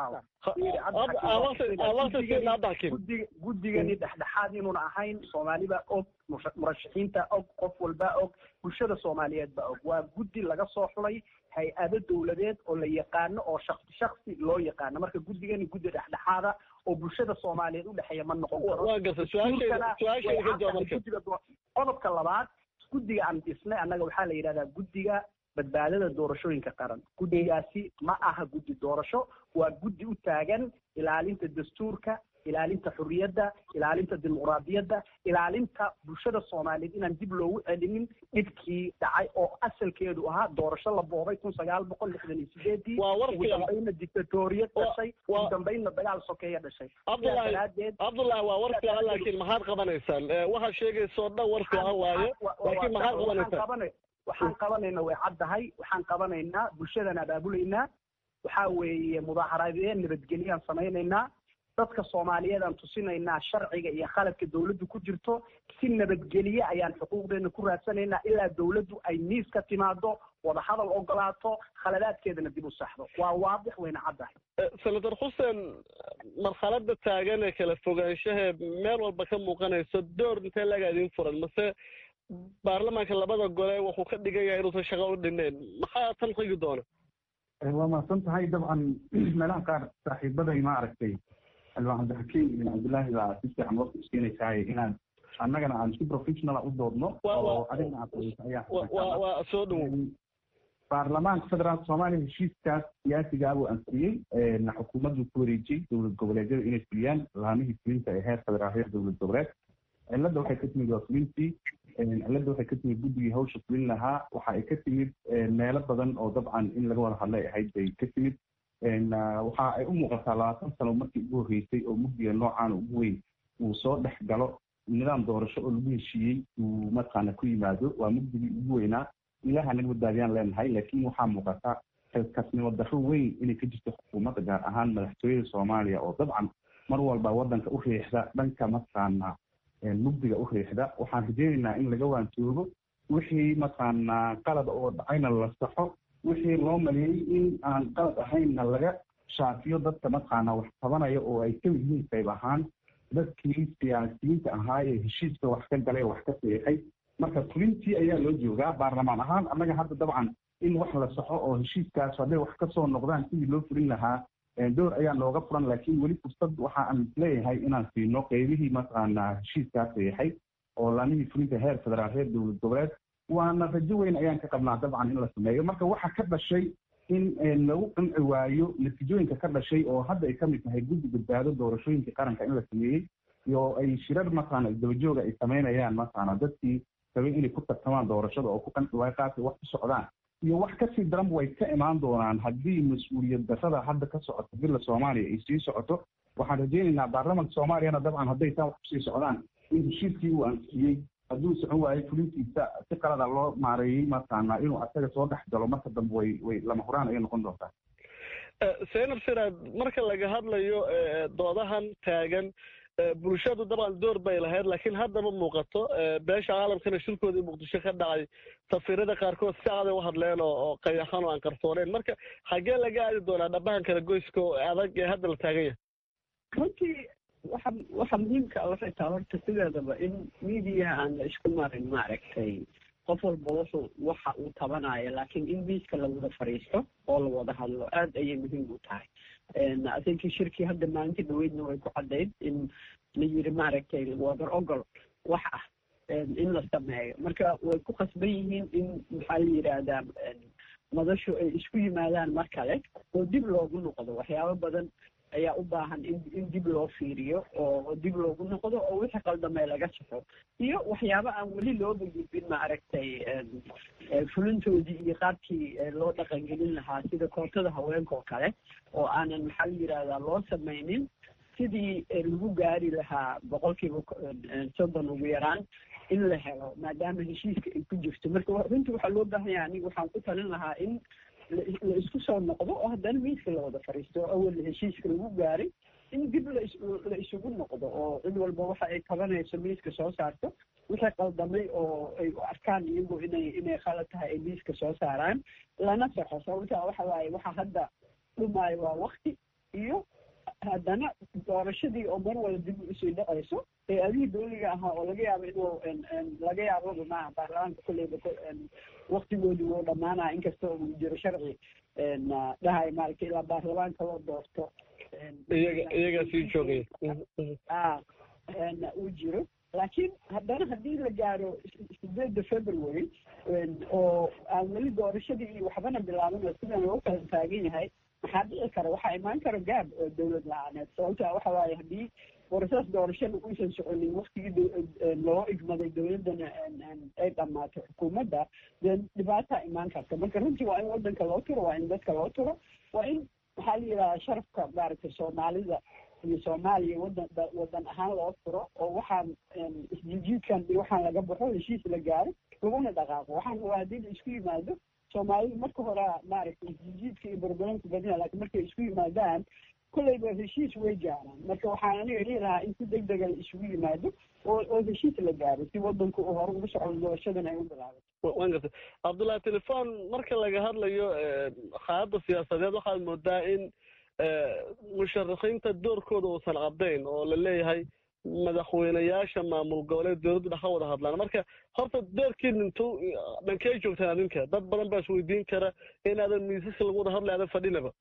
waqtigaaga guddigani dhexdhexaad inuuna ahayn soomaaliba og murashaxiinta og qof walba og bulshada soomaaliyeed ba og waa guddi laga soo xulay hay-ado dowladeed oo la yaqaano oo shaksi shaksi loo yaqaano marka guddigani guddi dhexdhexaada oo bulshada soomaaliyeed udhexeeya ma noqon karo qodobka labaad guddiga aan dhisnay annaga waxaa la yidhahdaa guddiga badbaadada doorashooyinka qaran guddigaasi ma aha guddi doorasho waa guddi u taagan ilaalinta dastuurka ilaalinta xurriyadda ilaalinta dimuqraadiyadda ilaalinta bulshada soomaaliyeed inaan dib loogu celinin dhibkii dhacay oo asalkeedu ahaa doorasho la boobay kun sagaal boqol lixdan iyo sideedii ugu dambayna dictatoriyad dhashay ugu dambayna dagaal sokeeya dhashay cabdullahi cabdullahi waa war fiican laakiin maxaad qabanaysaan waxaad sheegayso dhan war fiican waaye laakiin maxaad qabanaysaan waxaan qabanayna way caddahay waxaan qabanaynaa bulshadaan abaabulaynaa waxaa weeye mudaaharaadeen nabadgelyaan samaynaynaa dadka soomaaliyeed aan tusinaynaa sharciga iyo khaladka dawladdu ku jirto si nabadgelye ayaan xuquuqdeena ku raadsanaynaa ilaa dawladdu ay miis ka timaado wadahadal ogolaato khaladaadkeedana dib u saxdo waa waadix wayna caddahay senator xuseen marxalada taagan ee kala fogaanshahe meel walba ka muuqanayso door intee laga idin furan mase baarlamaanka labada gole wuxuu ka dhigan yahay inuusan shaqo u dhineen maxaa tan xigi doona waa mahadsan tahay dabcan meelaha qaar saaxiibaday ma aragtay xildhibaan cabdixakiim ibn cabdullaahi baa si fiican waqti iskeenaysaay inaan annagana aan si professional u doodno oo adigna aad soo dhowo baarlamaanka federaalka soomaaliya heshiiskaas siyaasigaa buu ansixiyey xukuumaddu ku wareejiyey dowlad goboleedyada inay fuliyaan laamihii fulinta ee heer federaal heer dowlad goboleed cilladda waxay ka timid waa fulintii cilladda waxay ka timid guddigii hawsha fulin lahaa waxa ay ka timid meelo badan oo dabcan in laga wada hadlay ahayd bay ka timid waxa ay u muuqataa labaatan sano markii ugu horreysay oo mugdiga noocaan ugu weyn uu soo dhex galo nidaam doorasho oo lagu heshiiyey uu mataqaana ku yimaado waa mugdigii ugu weynaa ilaha naga badbaadiyaan leenahay laakiin waxaa muuqata xilkasnimo darro weyn inay ka jirto xukuumadda gaar ahaan madaxtooyada soomaaliya oo dabcan mar walba waddanka u riixda dhanka mataqaana mugdiga u riixda waxaan rajeynaynaa in laga waantoogo wixii mataqaana qalad oo dhacayna la saxo wixii loo maleeyey in aan qalad ahaynna laga shaafiyo dadka mataqaana wax tabanaya oo ay ka yihiin qayb ahaan dadkii siyaasiyiinta ahaa ee heshiiska wax ka galay wax ka seexay marka fulintii ayaa loo joogaa baarlamaan ahaan annaga hadda dabcan in wax la saxo oo heshiiskaas hadday wax kasoo noqdaan sidii loo fulin lahaa door ayaa nooga furan laakiin weli fursad waxa aan isleeyahay inaan siino qeybihii mataqaana heshiiskaa seexay oo laamihii fulinta heer federaal heer dowlad goboleed waana rajo weyn ayaan ka qabnaa dabcan in la sameeyo marka waxa ka dhashay in lagu qanci waayo natiijooyinka ka dhashay oo hadda ay kamid tahay guddi badbaado doorashooyinka qaranka in la sameeyey iyo ay shirar mataqaana isdabajooga ay samaynayaan mataqaana dadkii rabay inay ku tartamaan doorashada oo ku qanci waayo qaabkay wax ku socdaan iyo wax kasii daranba way ka imaan doonaan haddii mas-uuliyad darrada hadda ka socoto bila soomaaliya ay sii socoto waxaan rajeynaynaa baarlamanka soomaaliyana dabcan hadday taa wax kusii socdaan in heshiiskii uu ansixiyey hadduu socon waayo fulintiisa si qalada loo maareeyey mataqaana inuu asaga soo dhex galo marka dambe way way lama huraan ayay noqon doontaa seenab siraad marka laga hadlayo doodahan taagan bulshadu dabcan door bay lahayd laakiin haddaba muuqato beesha caalamkana shirkoodii muqdisho ka dhacay safiirada qaarkood si caday u hadleen oo qayaxan oo aan qarsooneen marka xaggee laga aadi doonaa dhabahan kala goyska oo adag ee hadda la taagan yahay runtii waxa waxa muhiimka waxay tahay horta sideedaba in media aan la isku marin maaragtay qof walba wuxuu waxa uu tabanayo laakiin in miiska la wada fadhiisto oo la wada hadlo aad ayay muhiim u tahay athinkii shirkii hadda maalinta dhaweydna way ku caddayd in la yiri maaragtay wadar ogol wax ah in la sameeyo marka way ku khasban yihiin in maxaa la yidhaahdaa madashu ay isku yimaadaan mar kale oo dib loogu noqdo waxyaabo badan ayaa u baahan in in dib loo fiiriyo oo dib loogu noqdo oo wixii qaldamay laga saxo iyo waxyaabo aan weli looba gudbin maaragtay fulintoodii iyo qaabkii loo dhaqangelin lahaa sida kootada haweenka oo kale oo aanan maxaa la yidhahdaa loo samaynin sidii lagu gaari lahaa boqolkiiba soddon ugu yaraan in la helo maadaama heshiiska ay ku jirto marka runtii waxaa loo baahan yahay aniga waxaan ku talin lahaa in la isku soo noqdo oo haddana miiska la wada fadhiisto oo awal heshiiska lagu gaaray in dib la isugu noqdo oo cid walba waxa ay tabanayso miiska soo saarto wixii qaldamay oo ay u arkaan iyagu inay inay khalad tahay ay miiska soo saaraan lana saxo sababta waxa waaye waxa hadda dhumaayo waa wakti iyo haddana doorashadii oo mar wala dib usii dhacayso ee adihii dowliga ahaa oo laga yaabo inuu laga yaabo maaha baarlamaanka kulleyba waktigoodii wuu dhamaanaya inkasta oo uu jiro sharci dhahay maaragtay ilaa baarlamaanka loo doorto iyaga iyagaa sii joogaya a uu jiro laakiin haddana haddii la gaaro sideedda february oo aan weli doorashadii iyo waxbana bilaaban oo sidan loo kala taagan yahay maxaa dhici kara waxaa imaan kara gaab oo dowlad la-aaneed sababta waxa waaye haddii borosees doorashada uusan soconin waktigii loo igmaday dowladdana ay dhammaato xukuumadda dee dhibaataa imaan karta marka runtii waa in waddanka loo turo waa in dadka loo turo waa in maxaa la yidhahdaa sharafka maaragtay soomaalida iyo soomaaliya wadan wadan ahaan loo turo oo waxaan isjijiidkan iyo waxaan laga baxo heshiis la gaaro laguna dhaqaaqo waxaan waa haddii la isku yimaado soomaalidu marka hore maaragtay isjijiidka iyo barbaranka badina laakiin markay isku yimaadaan kolleyba heshiis way gaaraan marka waxaan aniga dhihi lahaa in si deg dega la isugu yimaado oo oo heshiis la gaaro si wadanku uu hore ugu socdo doorashadan ay u bilaabato waan gartay cabdullahi telefon marka laga hadlayo xaaladda siyaasadeed waxaad moodaa in musharaxiinta doorkooda uusan caddayn oo la leeyahay madaxweynayaasha maamul goboleed dowladdu dhex ka wada hadlaan marka horta doorkiin intuu dhankee joogtaan adinka dad badan baa isweydiin kara inaadan miisaska lagu wada hadlay aadan fadhinaba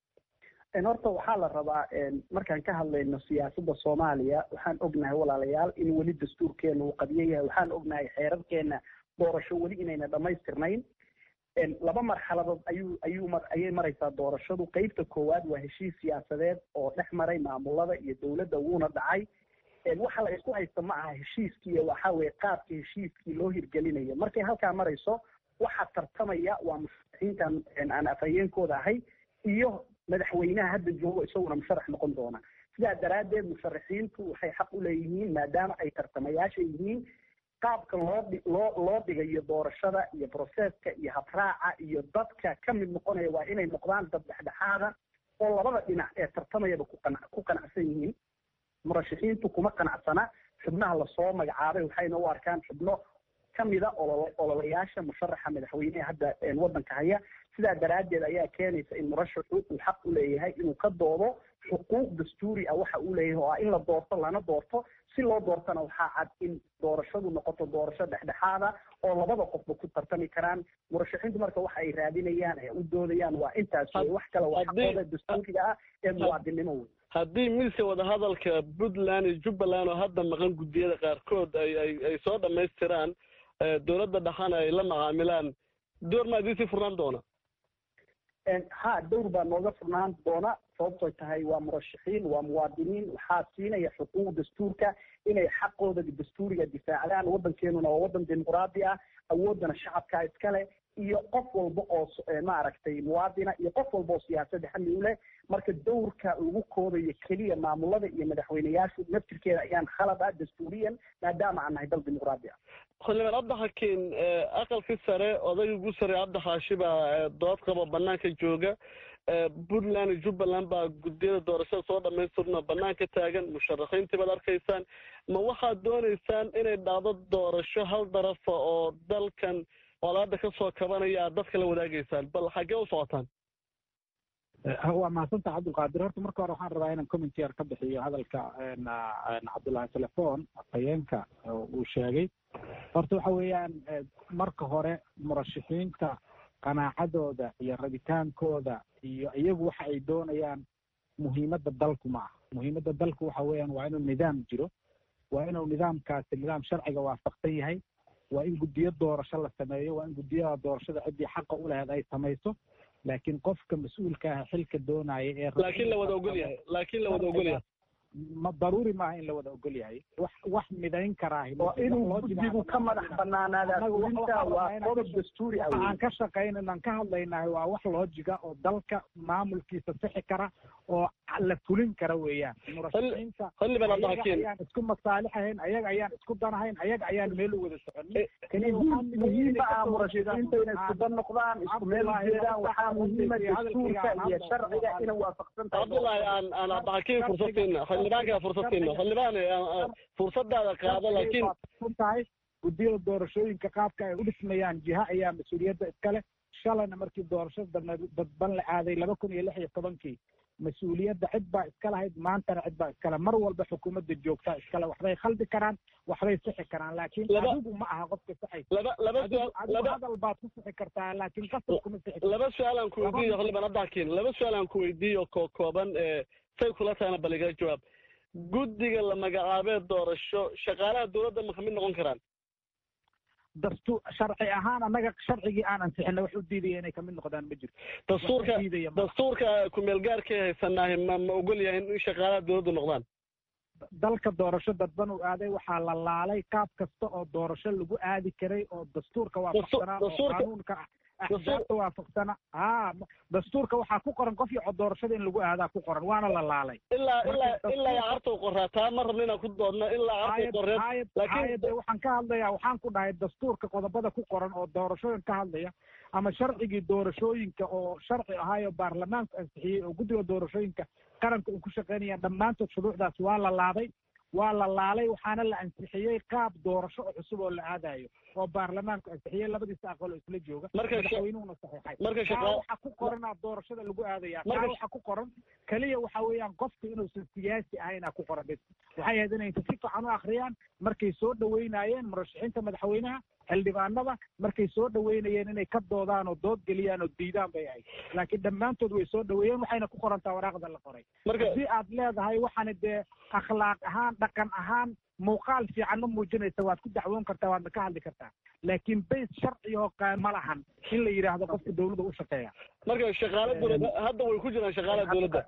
horta waxaa la rabaa markaan ka hadlayno siyaasadda soomaaliya waxaan ognahay walaalayaal in weli dastuurkeena uu qadiyo yahay waxaan ognahay xeerarkeena doorasho weli inayna dhammaystirnayn laba marxaladood ayuu ayuu mar ayay maraysaa doorashadu qeybta koowaad waa heshiis siyaasadeed oo dhex maray maamulada iyo dowladda wuuna dhacay waxa la isku haysta ma aha heshiiskii waxa weye qaabka heshiiskii loo hirgelinayo markay halkaa marayso waxaa tartamaya waa musharaxiintan aan afhayeenkooda ahay iyo madaxweynaha hadda joogo isaguna musharax noqon doona sidaa daraaddeed musharaxiintu waxay xaq u leeyihiin maadaama ay tartamayaasha yihiin qaabka loo loo loo dhigayo doorashada iyo broseska iyo habraaca iyo dadka ka mid noqonaya waa inay noqdaan dad dhexdhexaada oo labada dhinac ee tartamayaba ku qana ku qanacsan yihiin murashaxiintu kuma qanacsana xubnaha lasoo magacaabay waxayna u arkaan xubno kamida olol ololayaasha musharaxa madaxweyneha hadda waddanka haya sidaa daraaddeed ayaa keenaysa in murashaxu uu xaq u leeyahay inuu ka doodo xuquuq dastuuri ah waxa uu leeyahay oo ah in la doorto lana doorto si loo doortana waxaa cad in doorashadu noqoto doorasho dhexdhexaada oo labada qofba ku tartami karaan murashaxiintu marka waxa ay raadinayaan ee u doodayaan waa intaas wey wax kale waa xaqooda dastuuriga ah ee muwaadinimo wey haddii miiska wadahadalka puntland iyo jubbaland oo hadda maqan guddiyada qaarkood ay ay ay soo dhammaystiraan dowladda dhaxana ay la macaamilaan door maa idiin sii furnaan doona ha dowr baa nooga furnaan doona sababtoy tahay waa murashaxiin waa muwaadiniin waxaa siinaya xuquuq dastuurka inay xaqooda dastuuriga difaacdaan waddankeenuna waa waddan dimuqraadi ah awooddana shacabkaa iskale iyo qof walba oo maaragtay muwaadina iyo qof walba oo siyaasadda xamli u leh marka dowrka lagu koobayo keliya maamulada iyo madaxweyneyaashu naftirkeeda ayaan khalad ah dastuuriyan maadaama aan nahay dal dimuqraadi ah xildhibaan cabdixakiin aqalkii sare odayga ugu sarey cabdixaashi baa dood qabo banaanka jooga puntland iyo jubbaland baa guddiyada doorashada soo dhamaystirna banaanka taagan musharaxiintii baad arkaysaan ma waxaad doonaysaan inay dhacdo doorasho hal darafa oo dalkan colaada ka soo kabanaya aad dadka la wadaagaysaan bal xaggee u socotaan waa mahadsantaha cabdulqaadir horta marka hore waxaan rabaa inaan commentier ka bixiyo hadalka cabdullahi telefon afhayeenka uu sheegay horta waxa weeyaan marka hore murashaxiinta qanaacadooda iyo rabitaankooda iyo iyagu waxa ay doonayaan muhiimadda dalku ma aha muhiimadda dalku waxa weeyaan waa inuu nidaam jiro waa inuu nidaamkaasi nidaam sharciga waafaqsan yahay waa in guddiyo doorasho la sameeyo waa in guddiyada doorashada ciddii xaqa u laheed ay samayso laakiin qofka mas-uulka ah xilka doonaya ee laakiin la wada ogol yahay laakiin la wada ogol yahay ma daruuri maaha in la wada ogol yahay wax wax midayn karaa oo inuu guddigu ka madax banaanaada fulinta waa qodob dastuuri ah aan ka shaqaynan ka hadlaynahay waa wax loojiga oo dalka maamulkiisa sixi kara oo la fulin kara weeyaan murashaxiinta ayaan isku masaalixahayn ayaga ayaan isku danahayn ayaga ayaan meel u wada soconin muhiima ah murashaxiinta inay isku dan noqdaan isku meel ujeedaan waxaa muhiima dastuurka iyo sharciga inay waafaqsan tahay cabdullahi aan aan abdaxakiin fursadteena xildhibaanka fursadteena xildhibaan fursadaada qaado laakiin tahay guddiyada doorashooyinka qaabka ay u dhismayaan jiha ayaa mas-uuliyadda iskale shalayna markii doorashada dadban la aaday laba kun iyo lix iyo tobankii mas-uuliyadda cid baa iska lahayd maantana cid baa iskale mar walba xukuumadda joogtaa iskale waxbay khaldi karaan waxbay sixi karaan laakiin adigu ma aha qofka saxaysa hadal baad ku sixi kartaa laakiin qasab kuma sixi laba su-aal aan ku weydiiyo xildhibaan abdaxkiin laba su-aal aan ku weydiiyo koo kooban say kula tahayna bal iga jawaab guddiga la magacaabee doorasho shaqaalaha dowladda ma kamid noqon karaan dastuur sharci ahaan annaga sharcigii aan ansixina wax u diidaya inay kamid noqdaan ma jirto dastuurka dastuurka kumeel gaarkay haysanaahi ma ma ogol yahay in shaqaalaha dowladdu noqdaan dalka doorasho dadban uu aaday waxaa la laalay qaab kasta oo doorasho lagu aadi karay oo dastuurka waafaqsanaa oo qaanuunka axsaabta waafaqsana ha dastuurka waxaa ku qoran qof iyo doorashada in lagu aadaa ku qoran waana la laalay ilaa ilaa ilaa cartow qoraa taa ma rabna inaan ku doodno ilaa cartow qoreed laakiin waxaan ka hadlayaa waxaan ku dhahay dastuurka qodobada ku qoran oo doorashooyin ka hadlaya ama sharcigii doorashooyinka oo sharci ahaayo baarlamaanku ansixiyey oo guddiga doorashooyinka qaranka uu ku shaqaynaya dhammaantood shuruucdaas waa la laaday waa la laalay waxaana la ansixiyey qaab doorasho oo cusub oo la aadayo oo baarlamaanku ansixiyey labadiisa aqal oo isla jooga madaxweynuhuna saxiixay kaa waxa ku qoranaa doorashada lagu aadaya kaa waxa ku qoran keliya waxa weeyaan qofku inuusan siyaasi ahaynaa ku qoran bis waxay ahayd inay si fiican u akhriyaan markay soo dhaweynayeen murashaxiinta madaxweynaha xildhibaanada markay soo dhaweynayeen inay ka doodaan oo dood geliyaan oo diidaan bay ahayd laakiin dhammaantood way soo dhaweeyeen waxayna ku qorantaa waraaqda la qoray haddii aad leedahay waxaana dee akhlaaq ahaan dhaqan ahaan muuqaal fiican ma muujinaysa waad ku dacwoon kartaa waadna ka hadli kartaa laakiin bays sharci oo ma lahan in la yidhaahdo qofka dowladda u shaqeeya marka shaqaale dowladda hadda way ku jiraan shaqaalaha dowladda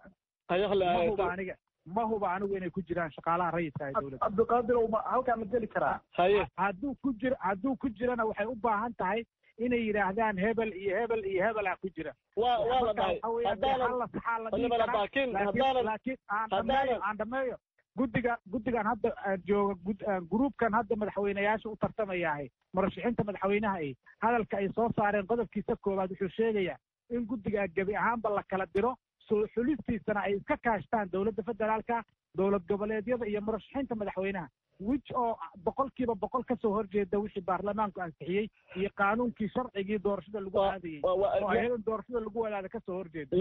mahuba aniga ma huba anigu inay ku jiraan shaqaalaha rayidka ee dowladda cabdiqaadir halkaa ma geli karaa haye hadduu ku jir hadduu ku jirana waxay u baahan tahay inay yidhaahdaan hebel iyo hebel iyo hebelaa ku jira waa waa la dhahay haddaanan laakiin laakiin aan dhameeyo aan dhameeyo guddiga guddigan hadda jooga gruubkan hadda madaxweyneyaasha u tartamayaahay murashaxiinta madaxweynaha ay hadalka ay soo saareen qodobkiisa koowaad wuxuu sheegayaa in guddigaa gebi ahaanba la kala diro soo xulistiisana ay iska kaashtaan dowladda federaalka dowlad goboleedyada iyo murashaxiinta madaxweynaha wich oo boqolkiiba boqol kasoo horjeeda wixii baarlamaanku ansixiyey iyo qaanuunkii sharcigii doorashada lagu aadayey oo ayadan doorashada lagu wadaada kasoo horjeeda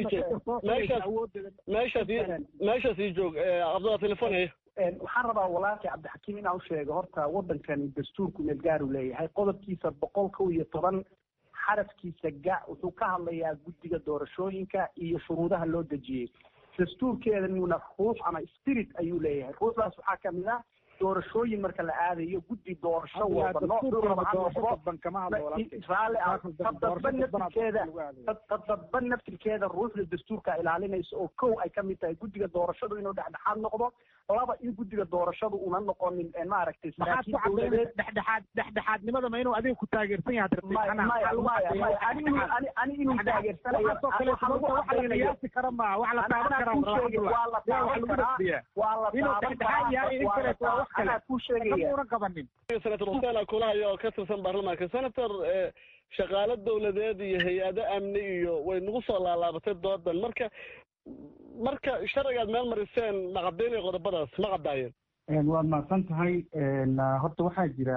meeshaas ii joog cabdullah telefon haya waxaan rabaa walaalkii cabdixakiim inaan u sheego horta waddankani dastuurku meelgaaru leeyahay qodobkiisa boqol kow iyo toban xarafkiisa ga wuxuu ka hadlayaa guddiga doorashooyinka iyo shuruudaha loo dejiyey dastuurkeedanuna ruux ama spirit ayuu leeyahay ruuxdaas waxaa kamid ah doorashooyin marka la aadayo guddi doorasho walba noocdadban naftirkeeda dadban naftirkeeda ruuxda dastuurka ilaalinaysa oo kow ay kamid tahay guddiga doorashadu inuu dhexdhexaad noqdo laba in guddiga doorashadu una noqonin maaragtay dhexdhexaad dhexdhexaadnimada ma inuu adiga ku taageersan yahay ani inuu taageersanayaasi kara ma wax la taaban kara waa la taaban karaa waa la taaban karaa senator huseen kulahayo oo ka tirsan baarlamaanka senator shaqaale dowladeed iyo hay-ado amni iyo way nagu soo laalaabatay doodan marka marka sharcigaad meel mariseen ma caddaynaya qodobadaas ma caddaayeen waad mahadsan tahay horta waxaa jira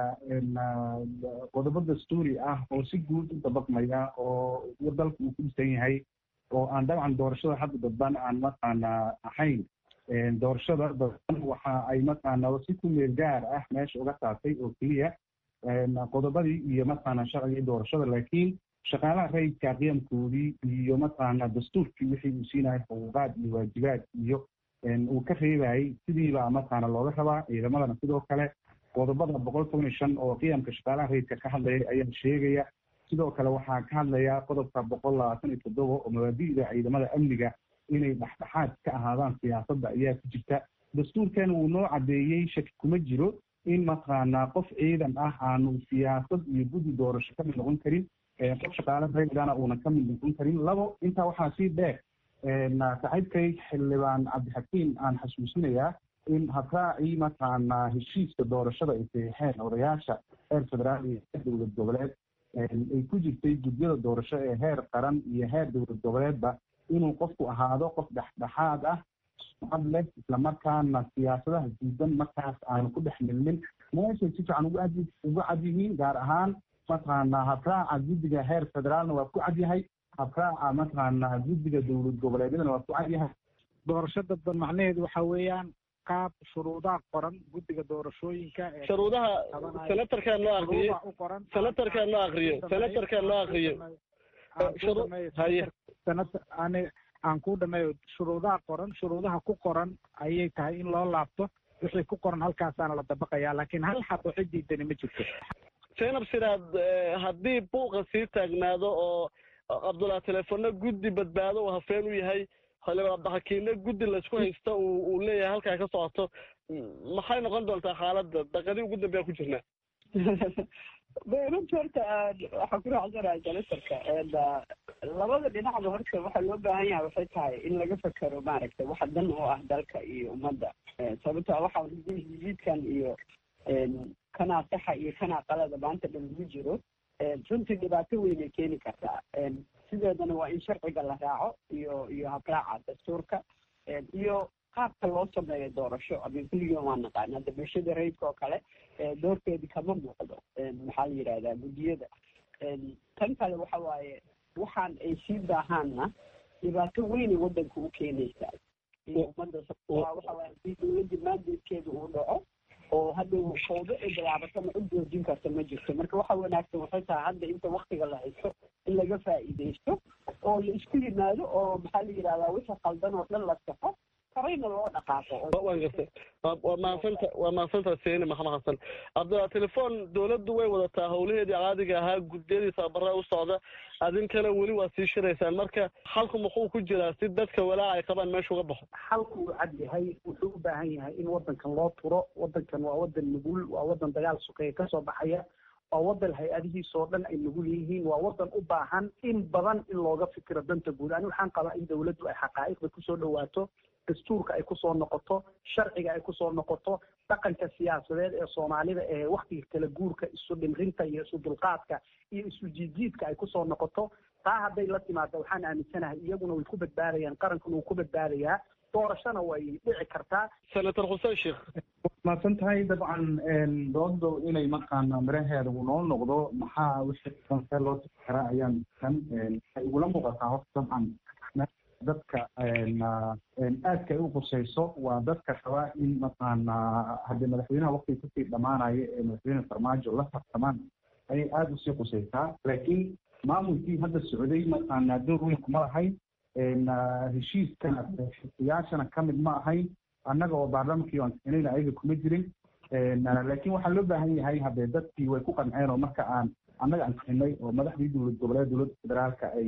qodobo dastuuri ah oo si guud u dabaqmaya oo dalka uu ku dhisan yahay oo aan dabcan doorashada hadda dadban aan mataqaana ahayn doorashada dadban waxa ay mataqaana si ku meel gaar ah meesha uga saartay oo keliya qodobadii iyo mataqaana sharcigii doorashada laakiin shaqaalaha rayidka qiyamkoodii iyo mataqaana dastuurkii wixii uu siinayay xuquuqaad iyo waajibaad iyo uu ka reebayay sidiibaa mataqaana looga rabaa ciidamadana sidoo kale qodobada boqol toban iyo shan oo qiyamka shaqaalaha rayidka ka hadlaya ayaa sheegaya sidoo kale waxaa ka hadlaya qodobka boqol labaatan iyo toddoba oo mabaadi'da ciidamada amniga inay dhexdhexaad ka ahaadaan siyaasadda ayaa ku jirta dastuurkan wuu noo caddeeyey shaki kuma jiro in mataqaanaa qof ciidan ah aanu siyaasad iyo guddi doorasho ka mid noqon karin qof shaqaale rayidana uuna ka mid noqon karin labo intaa waxaa sii dheer saaxiibkay xildhibaan cabdixakiim aan xasuusinayaa in habraacii mataqaanaa heshiiska doorashada ay saxiixeen odayaasha heer federaal iyo heer dowlad goboleed ay ku jirtay gudyada doorasho ee heer qaran iyo heer dowlad goboleedba inuu qofku ahaado qof dhexdhexaad ah sumcad leh islamarkaana siyaasadaha diidan markaas aanu ku dhex milmin meeshay si fiican ugu ad ugu cad yihiin gaar ahaan mataqaanaa habraaca guddiga heer federaalna waa ku cad yahay habraaca mataqaanaa guddiga dowlad goboleedyadana waa ku cad yahay doorasho dadban macnaheedu waxa weeyaan qaab shuruudaha qoran guddiga doorashooyinka shuruudaha senatarkaa loo akriyey senatarkaa loo akriyo senatarkaa loo akriyo ani aan ku dhameeyo shuruudaha qoran shuruudaha ku qoran ayay tahay in loo laabto wixii ku qoran halkaasaana la dabaqaya laakiin hal xabo cidiidani ma jirto zaynab sidaad haddii buuqa sii taagnaado oo cabdullahi telefono guddi badbaado uu hafeen u yahay xildhibaan cabdixakiimne guddi laysku haysto uu leeyahay halkaa ka socoto maxay noqon doontaa xaaladda daqadii ugu dambeya ku jirnaa runta horta waxaan ku raacsanahay senatarka labada dhinacba horta waxaa loo baahan yahay waxay tahay in laga fekero maaragtay waxa dan oo ah dalka iyo ummadda sababto waxa jiidkan iyo kanaa saxa iyo kanaa qalada maanta dhan lagu jiro runtii dhibaato weynay keeni kartaa sideedana waa in sharciga la raaco iyo iyo habraaca dastuurka iyo qaabka loo sameeyo doorasho amin kulligiin waa naqaan hadda bulshada rayidka oo kale doorkeedi kama muuqdo maxaa la yidhahdaa guddiyada tan kale waxa waaye waxaan ay sii baahaanna dhibaato weynay waddanka u keenaysaa iyo ummadda waxa waaye hadii dowladda maandeedkeeda uu dhaco oo hadda fawdo ay bilaabatana cid joojin karta ma jirto marka waxa wanaagsan waxay tahay hadda inta waktiga la haysto in laga faa'iidaysto oo la isku yimaado oo maxaa la yidhahdaa wixii qaldan oo dhan la saxo horeyna loo dhaqaaqo waan gartay waa mahadsanta waa mahadsanta seeni maxamed xasan cabdilla telefoon dowladdu way wadataa howlaheedii caadiga ahaa guddiyadii tababarada u socda adinkana weli waa sii shiraysaan marka xalku muxuu ku jiraa si dadka walaaca ay qabaan meesha uga baxo xalku uu cad yahay wuxuu u baahan yahay in waddankan loo turo waddankan waa waddan nugul waa waddan dagaal sukeeye kasoo baxaya waa waddan hay-adihiisoo dhan ay nugul yihiin waa waddan u baahan in badan in looga fikiro danta guud ani waxaan qabaa in dowladdu ay xaqaa'iqda kusoo dhawaato dastuurka ay kusoo noqoto sharciga ay kusoo noqoto dhaqanka siyaasadeed ee soomaalida ee waktiga kala guurka isu dhimrinta iyo isu dulqaadka iyo isu jiidjiidka ay kusoo noqoto taa hadday la timaado waxaan aaminsanahay iyaguna way ku badbaadayaan qarankuna wuu ku badbaadayaa doorashona way dhici kartaa senator xuseen sheekh mahadsan tahay dabcan doodo inay mataqaana miraheeda uu noo noqdo maxaa wixii kansee loo tiri karaa ayaan kan waxay igula muuqataa horta dabcan dadka aadka ay u qusayso waa dadka rabaa in mataqaana haddii madaxweynaha waktiga kusii dhamaanaya ee madaxweyne farmaajo la tartamaan ayay aada usii qusaysaa laakiin maamulkii hadda socday mataqaana door weyn kuma lahayn heshiiskana xisiyaashana kamid ma ahayn annaga oo baarlamankii aan keenayna ayaga kuma jirin laakiin waxaa loo baahan yahay haddee dadkii way ku qanceen oo marka aan annaga aan keenay oo madaxdii dowlad goboleed dowladda federaalka ay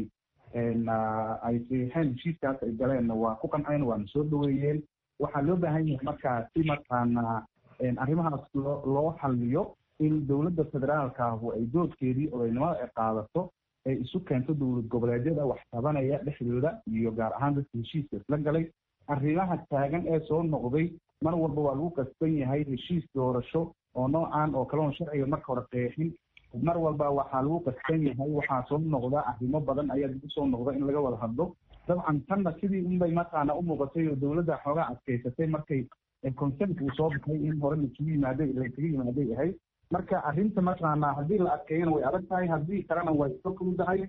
ay saxiixeen heshiiskaas ay galeenna waa ku qanceen waana soo dhaweeyeen waxaa loo baahan yahay markaa si mataqaana arrimahaas loo loo xaliyo in dowladda federaalka ahu ay doodkeedii odaynimada ay qaadato ay isu keento dowlad goboleedyada wax tabanaya dhexdooda iyo gaar ahaan dadka heshiiska isla galay arrimaha taagan ee soo noqday mar walba waa lagu qasban yahay heshiis doorasho oo noocan oo kale oon sharciga marka hore qeexin mar walba waxaa lagu qasban yahay waxaa soo noqda arrimo badan ayaa lagu soo noqda in laga wada hadlo dabcan tanna sidii unbay mataqaana u muuqatay oo dowladda xoogaa adkaysatay markay consent uu soo baxay in hore laisugu yimaaday laysaga yimaaday ahayd marka arrinta mataqaana haddii la adkeeyana way adag tahay haddii kalena way iska fududahay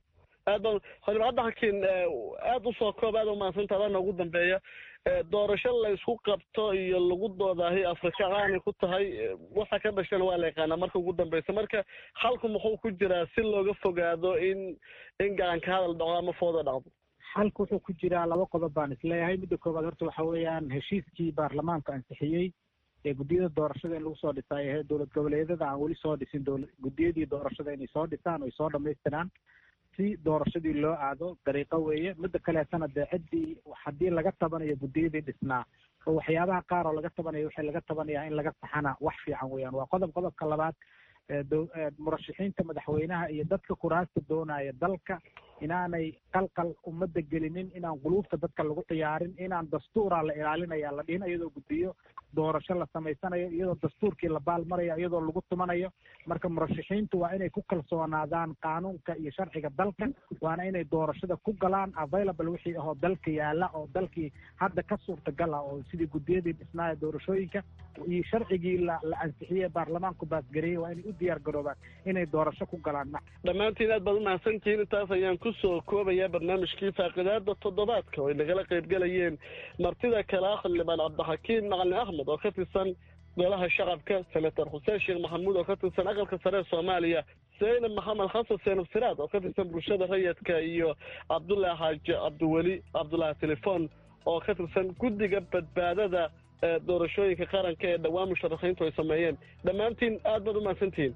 aad ba xildhibaan cabdixakiin aada usoo koob aada umahadsantaa adana ugu dambeeya doorasho la isku qabto iyo lagu doodaahi afrika caanay ku tahay waxa ka dhashana waa la yaqaanaa marka ugu dambeysa marka xalku muxuu ku jiraa si looga fogaado in in gacanka hadal dhaco ama fooda dhacdo xalku wuxuu ku jiraa laba qodob baan isleeyahay midda koowaad horta waxa weeyaan heshiiskii baarlamaanka ansixiyey ee guddiyada doorashada in lagu soo dhisay ahee dowlad goboleedyada aan weli soo dhisin dowla guddiyadii doorashada inay soo dhisaan oy soo dhamaystiraan si doorashadii loo aado dariiqo weeye midda kaleetana dee ciddii haddii laga tabanayo guddiyadii dhisnaa oo waxyaabaha qaar oo laga tabanayo waxay laga tabanayaa in laga saxana wax fiican weeyaan waa qodob qodobka labaad murashaxiinta madaxweynaha iyo dadka kuraasta doonaya dalka inaanay qalqal ummadda gelinin inaan quluubta dadka lagu ciyaarin inaan dastuuraa la ilaalinaya la dhihin iyadoo guddiyo doorasho la samaysanayo iyadoo dastuurkii la baalmaraya iyadoo lagu tumanayo marka murashaxiintu waa inay ku kalsoonaadaan qaanuunka iyo sharciga dalka waana inay doorashada ku galaan available wixii ahoo dalka yaala oo dalkii hadda ka suurtagal ah oo sidii guddiyadii dhisnaaya doorashooyinka iyo sharcigii la la ansixiyey baarlamaanku baasgareeyey waa inay u diyaar garoobaan inay doorasho ku galaan dhammaantiin aad baad umahadsantihiin intaas ayaan kusoo koobayaa barnaamijkii faaqidaada toddobaadka oo ay nagala qaybgelayeen martida kale ah xildhibaan cabdixakiin macalin axmed oo ka tirsan golaha shacabka senator xuseen sheekh maxamuud oo ka tirsan aqalka sare ee soomaaliya zaynab maxamed xasan seenab siraad oo ka tirsan bulshada rayidka iyo cabdullaahi xaaji cabdiweli cabdullaahi telefon oo ka tirsan guddiga badbaadada doorashooyinka qaranka ee dhowaan musharaxiintu ay sameeyeen dhammaantiin aad baad umahadsantihiin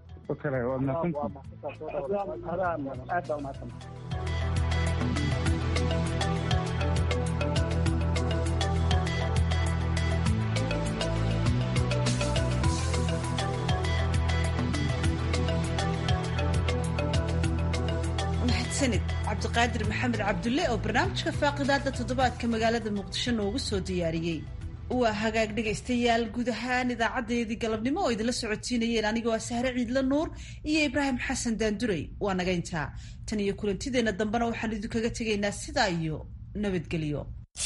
mahadsanid cabdiqaadir maxamed cabdulle oo barnaamijka faaqidaada toddobaadka magaalada muqdisho noogu soo diyaariyey waa hagaag dhegaystayaal guud ahaan idaacadeedii galabnimo oo idinla socotiinayeen anigoo ah sahre ciidla nuur iyo ibraahim xasan daandurey waa naga intaa tan iyo kulantideenna dambena waxaan idinkaga tegaynaa sidaa iyo nabadgelyo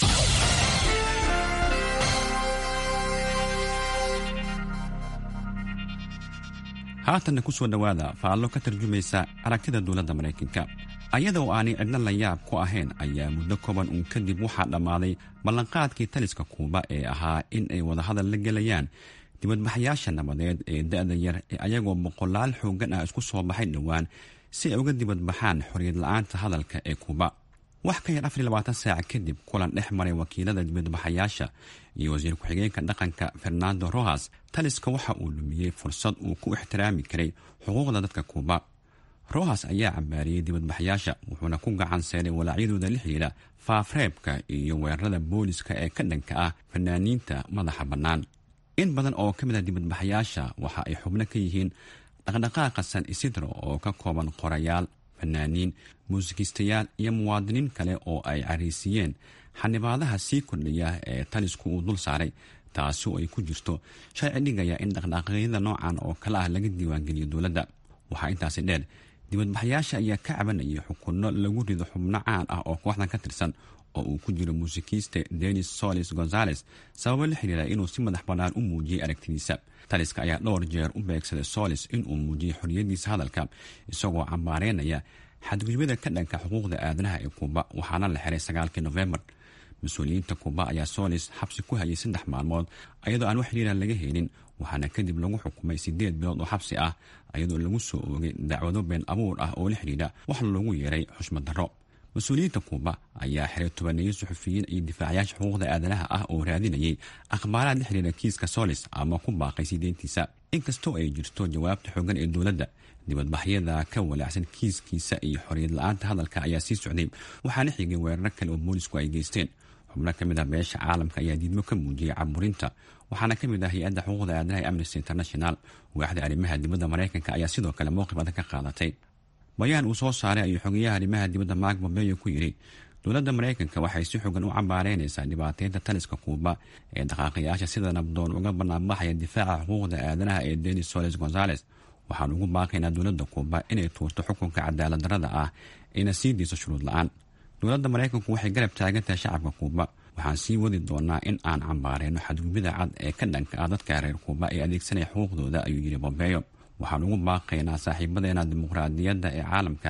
haatanna ku soo dhowaada faallo ka tarjumaysa aragtida dowladda maraykanka ayadoo aanay cidna la yaab ku ahayn ayaa muddo kooban uun kadib waxaa dhammaaday ballanqaadkii taliska kuuba ee ahaa in ay wadahadal la gelayaan dibadbaxyaasha nabadeed ee da-da yar ee ayagoo boqolaal xooggan ah isku soo baxay dhowaan si ay uga dibadbaxaan xorriyad la-aanta hadalka ee kuuba wax ka yar afar iyo labaatan saac kadib kulan dhex maray wakiilada dibadbaxayaasha iyo wasiir ku-xigeenka dhaqanka fernando rohas taliska waxa uu lumiyey fursad uu ku ixtiraami karay xuquuqda dadka kuuba rohas ayaa cambaariyey dibadbaxyaasha wuxuuna ku gacan seeray walaacyadooda la xidhiidha faafreebka iyo weerarada booliska ee ka dhanka ah fanaaniinta madaxa bannaan in badan oo ka mid ah dibadbaxyaasha waxa ay xubno ka yihiin dhaqdhaqaaqa san isidro oo ka kooban qorayaal fanaaniin muusikiistayaal iyo muwaadiniin kale oo ay cariisiyeen xanibaadaha sii kordhaya ee talisku uu dul saaray taasi oo ay ku jirto sharci dhigaya in dhaqdhaqaaqyada noocan oo kale ah laga diiwaangeliyo dowladda waxaa intaasi dheer dibadbaxyaasha ayaa ka cabanayay xukunno lagu rido xubno caan ah oo kooxdan ka tirsan oo uu ku jiro muusikiiste denis solis gonzales sababo la xiriira inuu si madax bannaan u muujiyey aragtidiisa taliska ayaa dhowr jeer u beegsaday solis inuu muujiyey xorriyaddiisa hadalka isagoo cambaareynaya xadgudubyada ka dhanka xuquuqda aadanaha ee kuuba waxaana la xiray sagaalkii nofembar mas-uuliyiinta kuuba ayaa solis xabsi ku hayay saddex maalmood ayadoo aan wax xiriira laga helin waxaana kadib lagu xukumay sideed bilood oo xabsi ah ayadoo lagu soo oogay dacwado been abuur ah oo la xidhiidha wax loogu yeeray xushmad darro mas-uuliyiinta kuuba ayaa xiray tobaneeyo suxufiyiin iyo difaacayaasha xuquuqda aadanaha ah oo raadinayay akhbaaraad la xiriira kiiska solis ama ku baaqay sideentiisa inkastoo ay jirto jawaabta xoogan ee dowladda dibadbaxyada ka walaacsan kiiskiisa iyo xorriyad la-aanta hadalka ayaa sii socday waxaana xigay weeraro kale oo boolisku ay geysteen xubno ka mid ah beesha caalamka ayaa diidmo ka muujiyey caburinta waxaana ka mid ah hay-adda xuquuqda aadanaha ee amnesty international waaxda arrimaha dibadda maraykanka ayaa sidoo kale mowqif adag ka qaadatay bayaan uu soo saaray ayuu xogeyaha arrimaha dibadda mark bombeyo ku yidhi dowladda maraykanka waxay si xogan u cambaareynaysaa dhibaateynta taliska kuuba ee dhaqaaqayaasha sida nabdoon uga banaanbaxaya difaaca xuquuqda aadanaha ee denis soles gonzales waxaan ugu baaqaynaa dowladda kuuba inay tuurto xukunka cadaalad darrada ah ayna sii diiso shuruud la-aan dowladda maraykanku waxay garab taagantahay shacabka kuuba waxaan sii wadi doonaa in aan cambaareyno xadgudubida cad ee ka dhanka ah dadka reer kuuba ee adeegsanaya xuquuqdooda ayuu yidhi bombeyo waxaan ugu baaqaynaa saaxiibadeena dimuqraadiyadda ee caalamka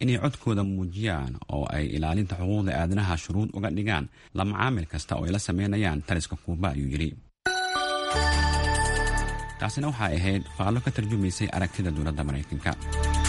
inay codkooda muujiyaan oo ay ilaalinta xuquuqda aadanaha shuruud uga dhigaan la macaamil kasta oo ay la sameynayaan taliska kuuba ayuu yidhi taasina waxay ahayd faallo ka tarjumaysay aragtida dowladda maraykanka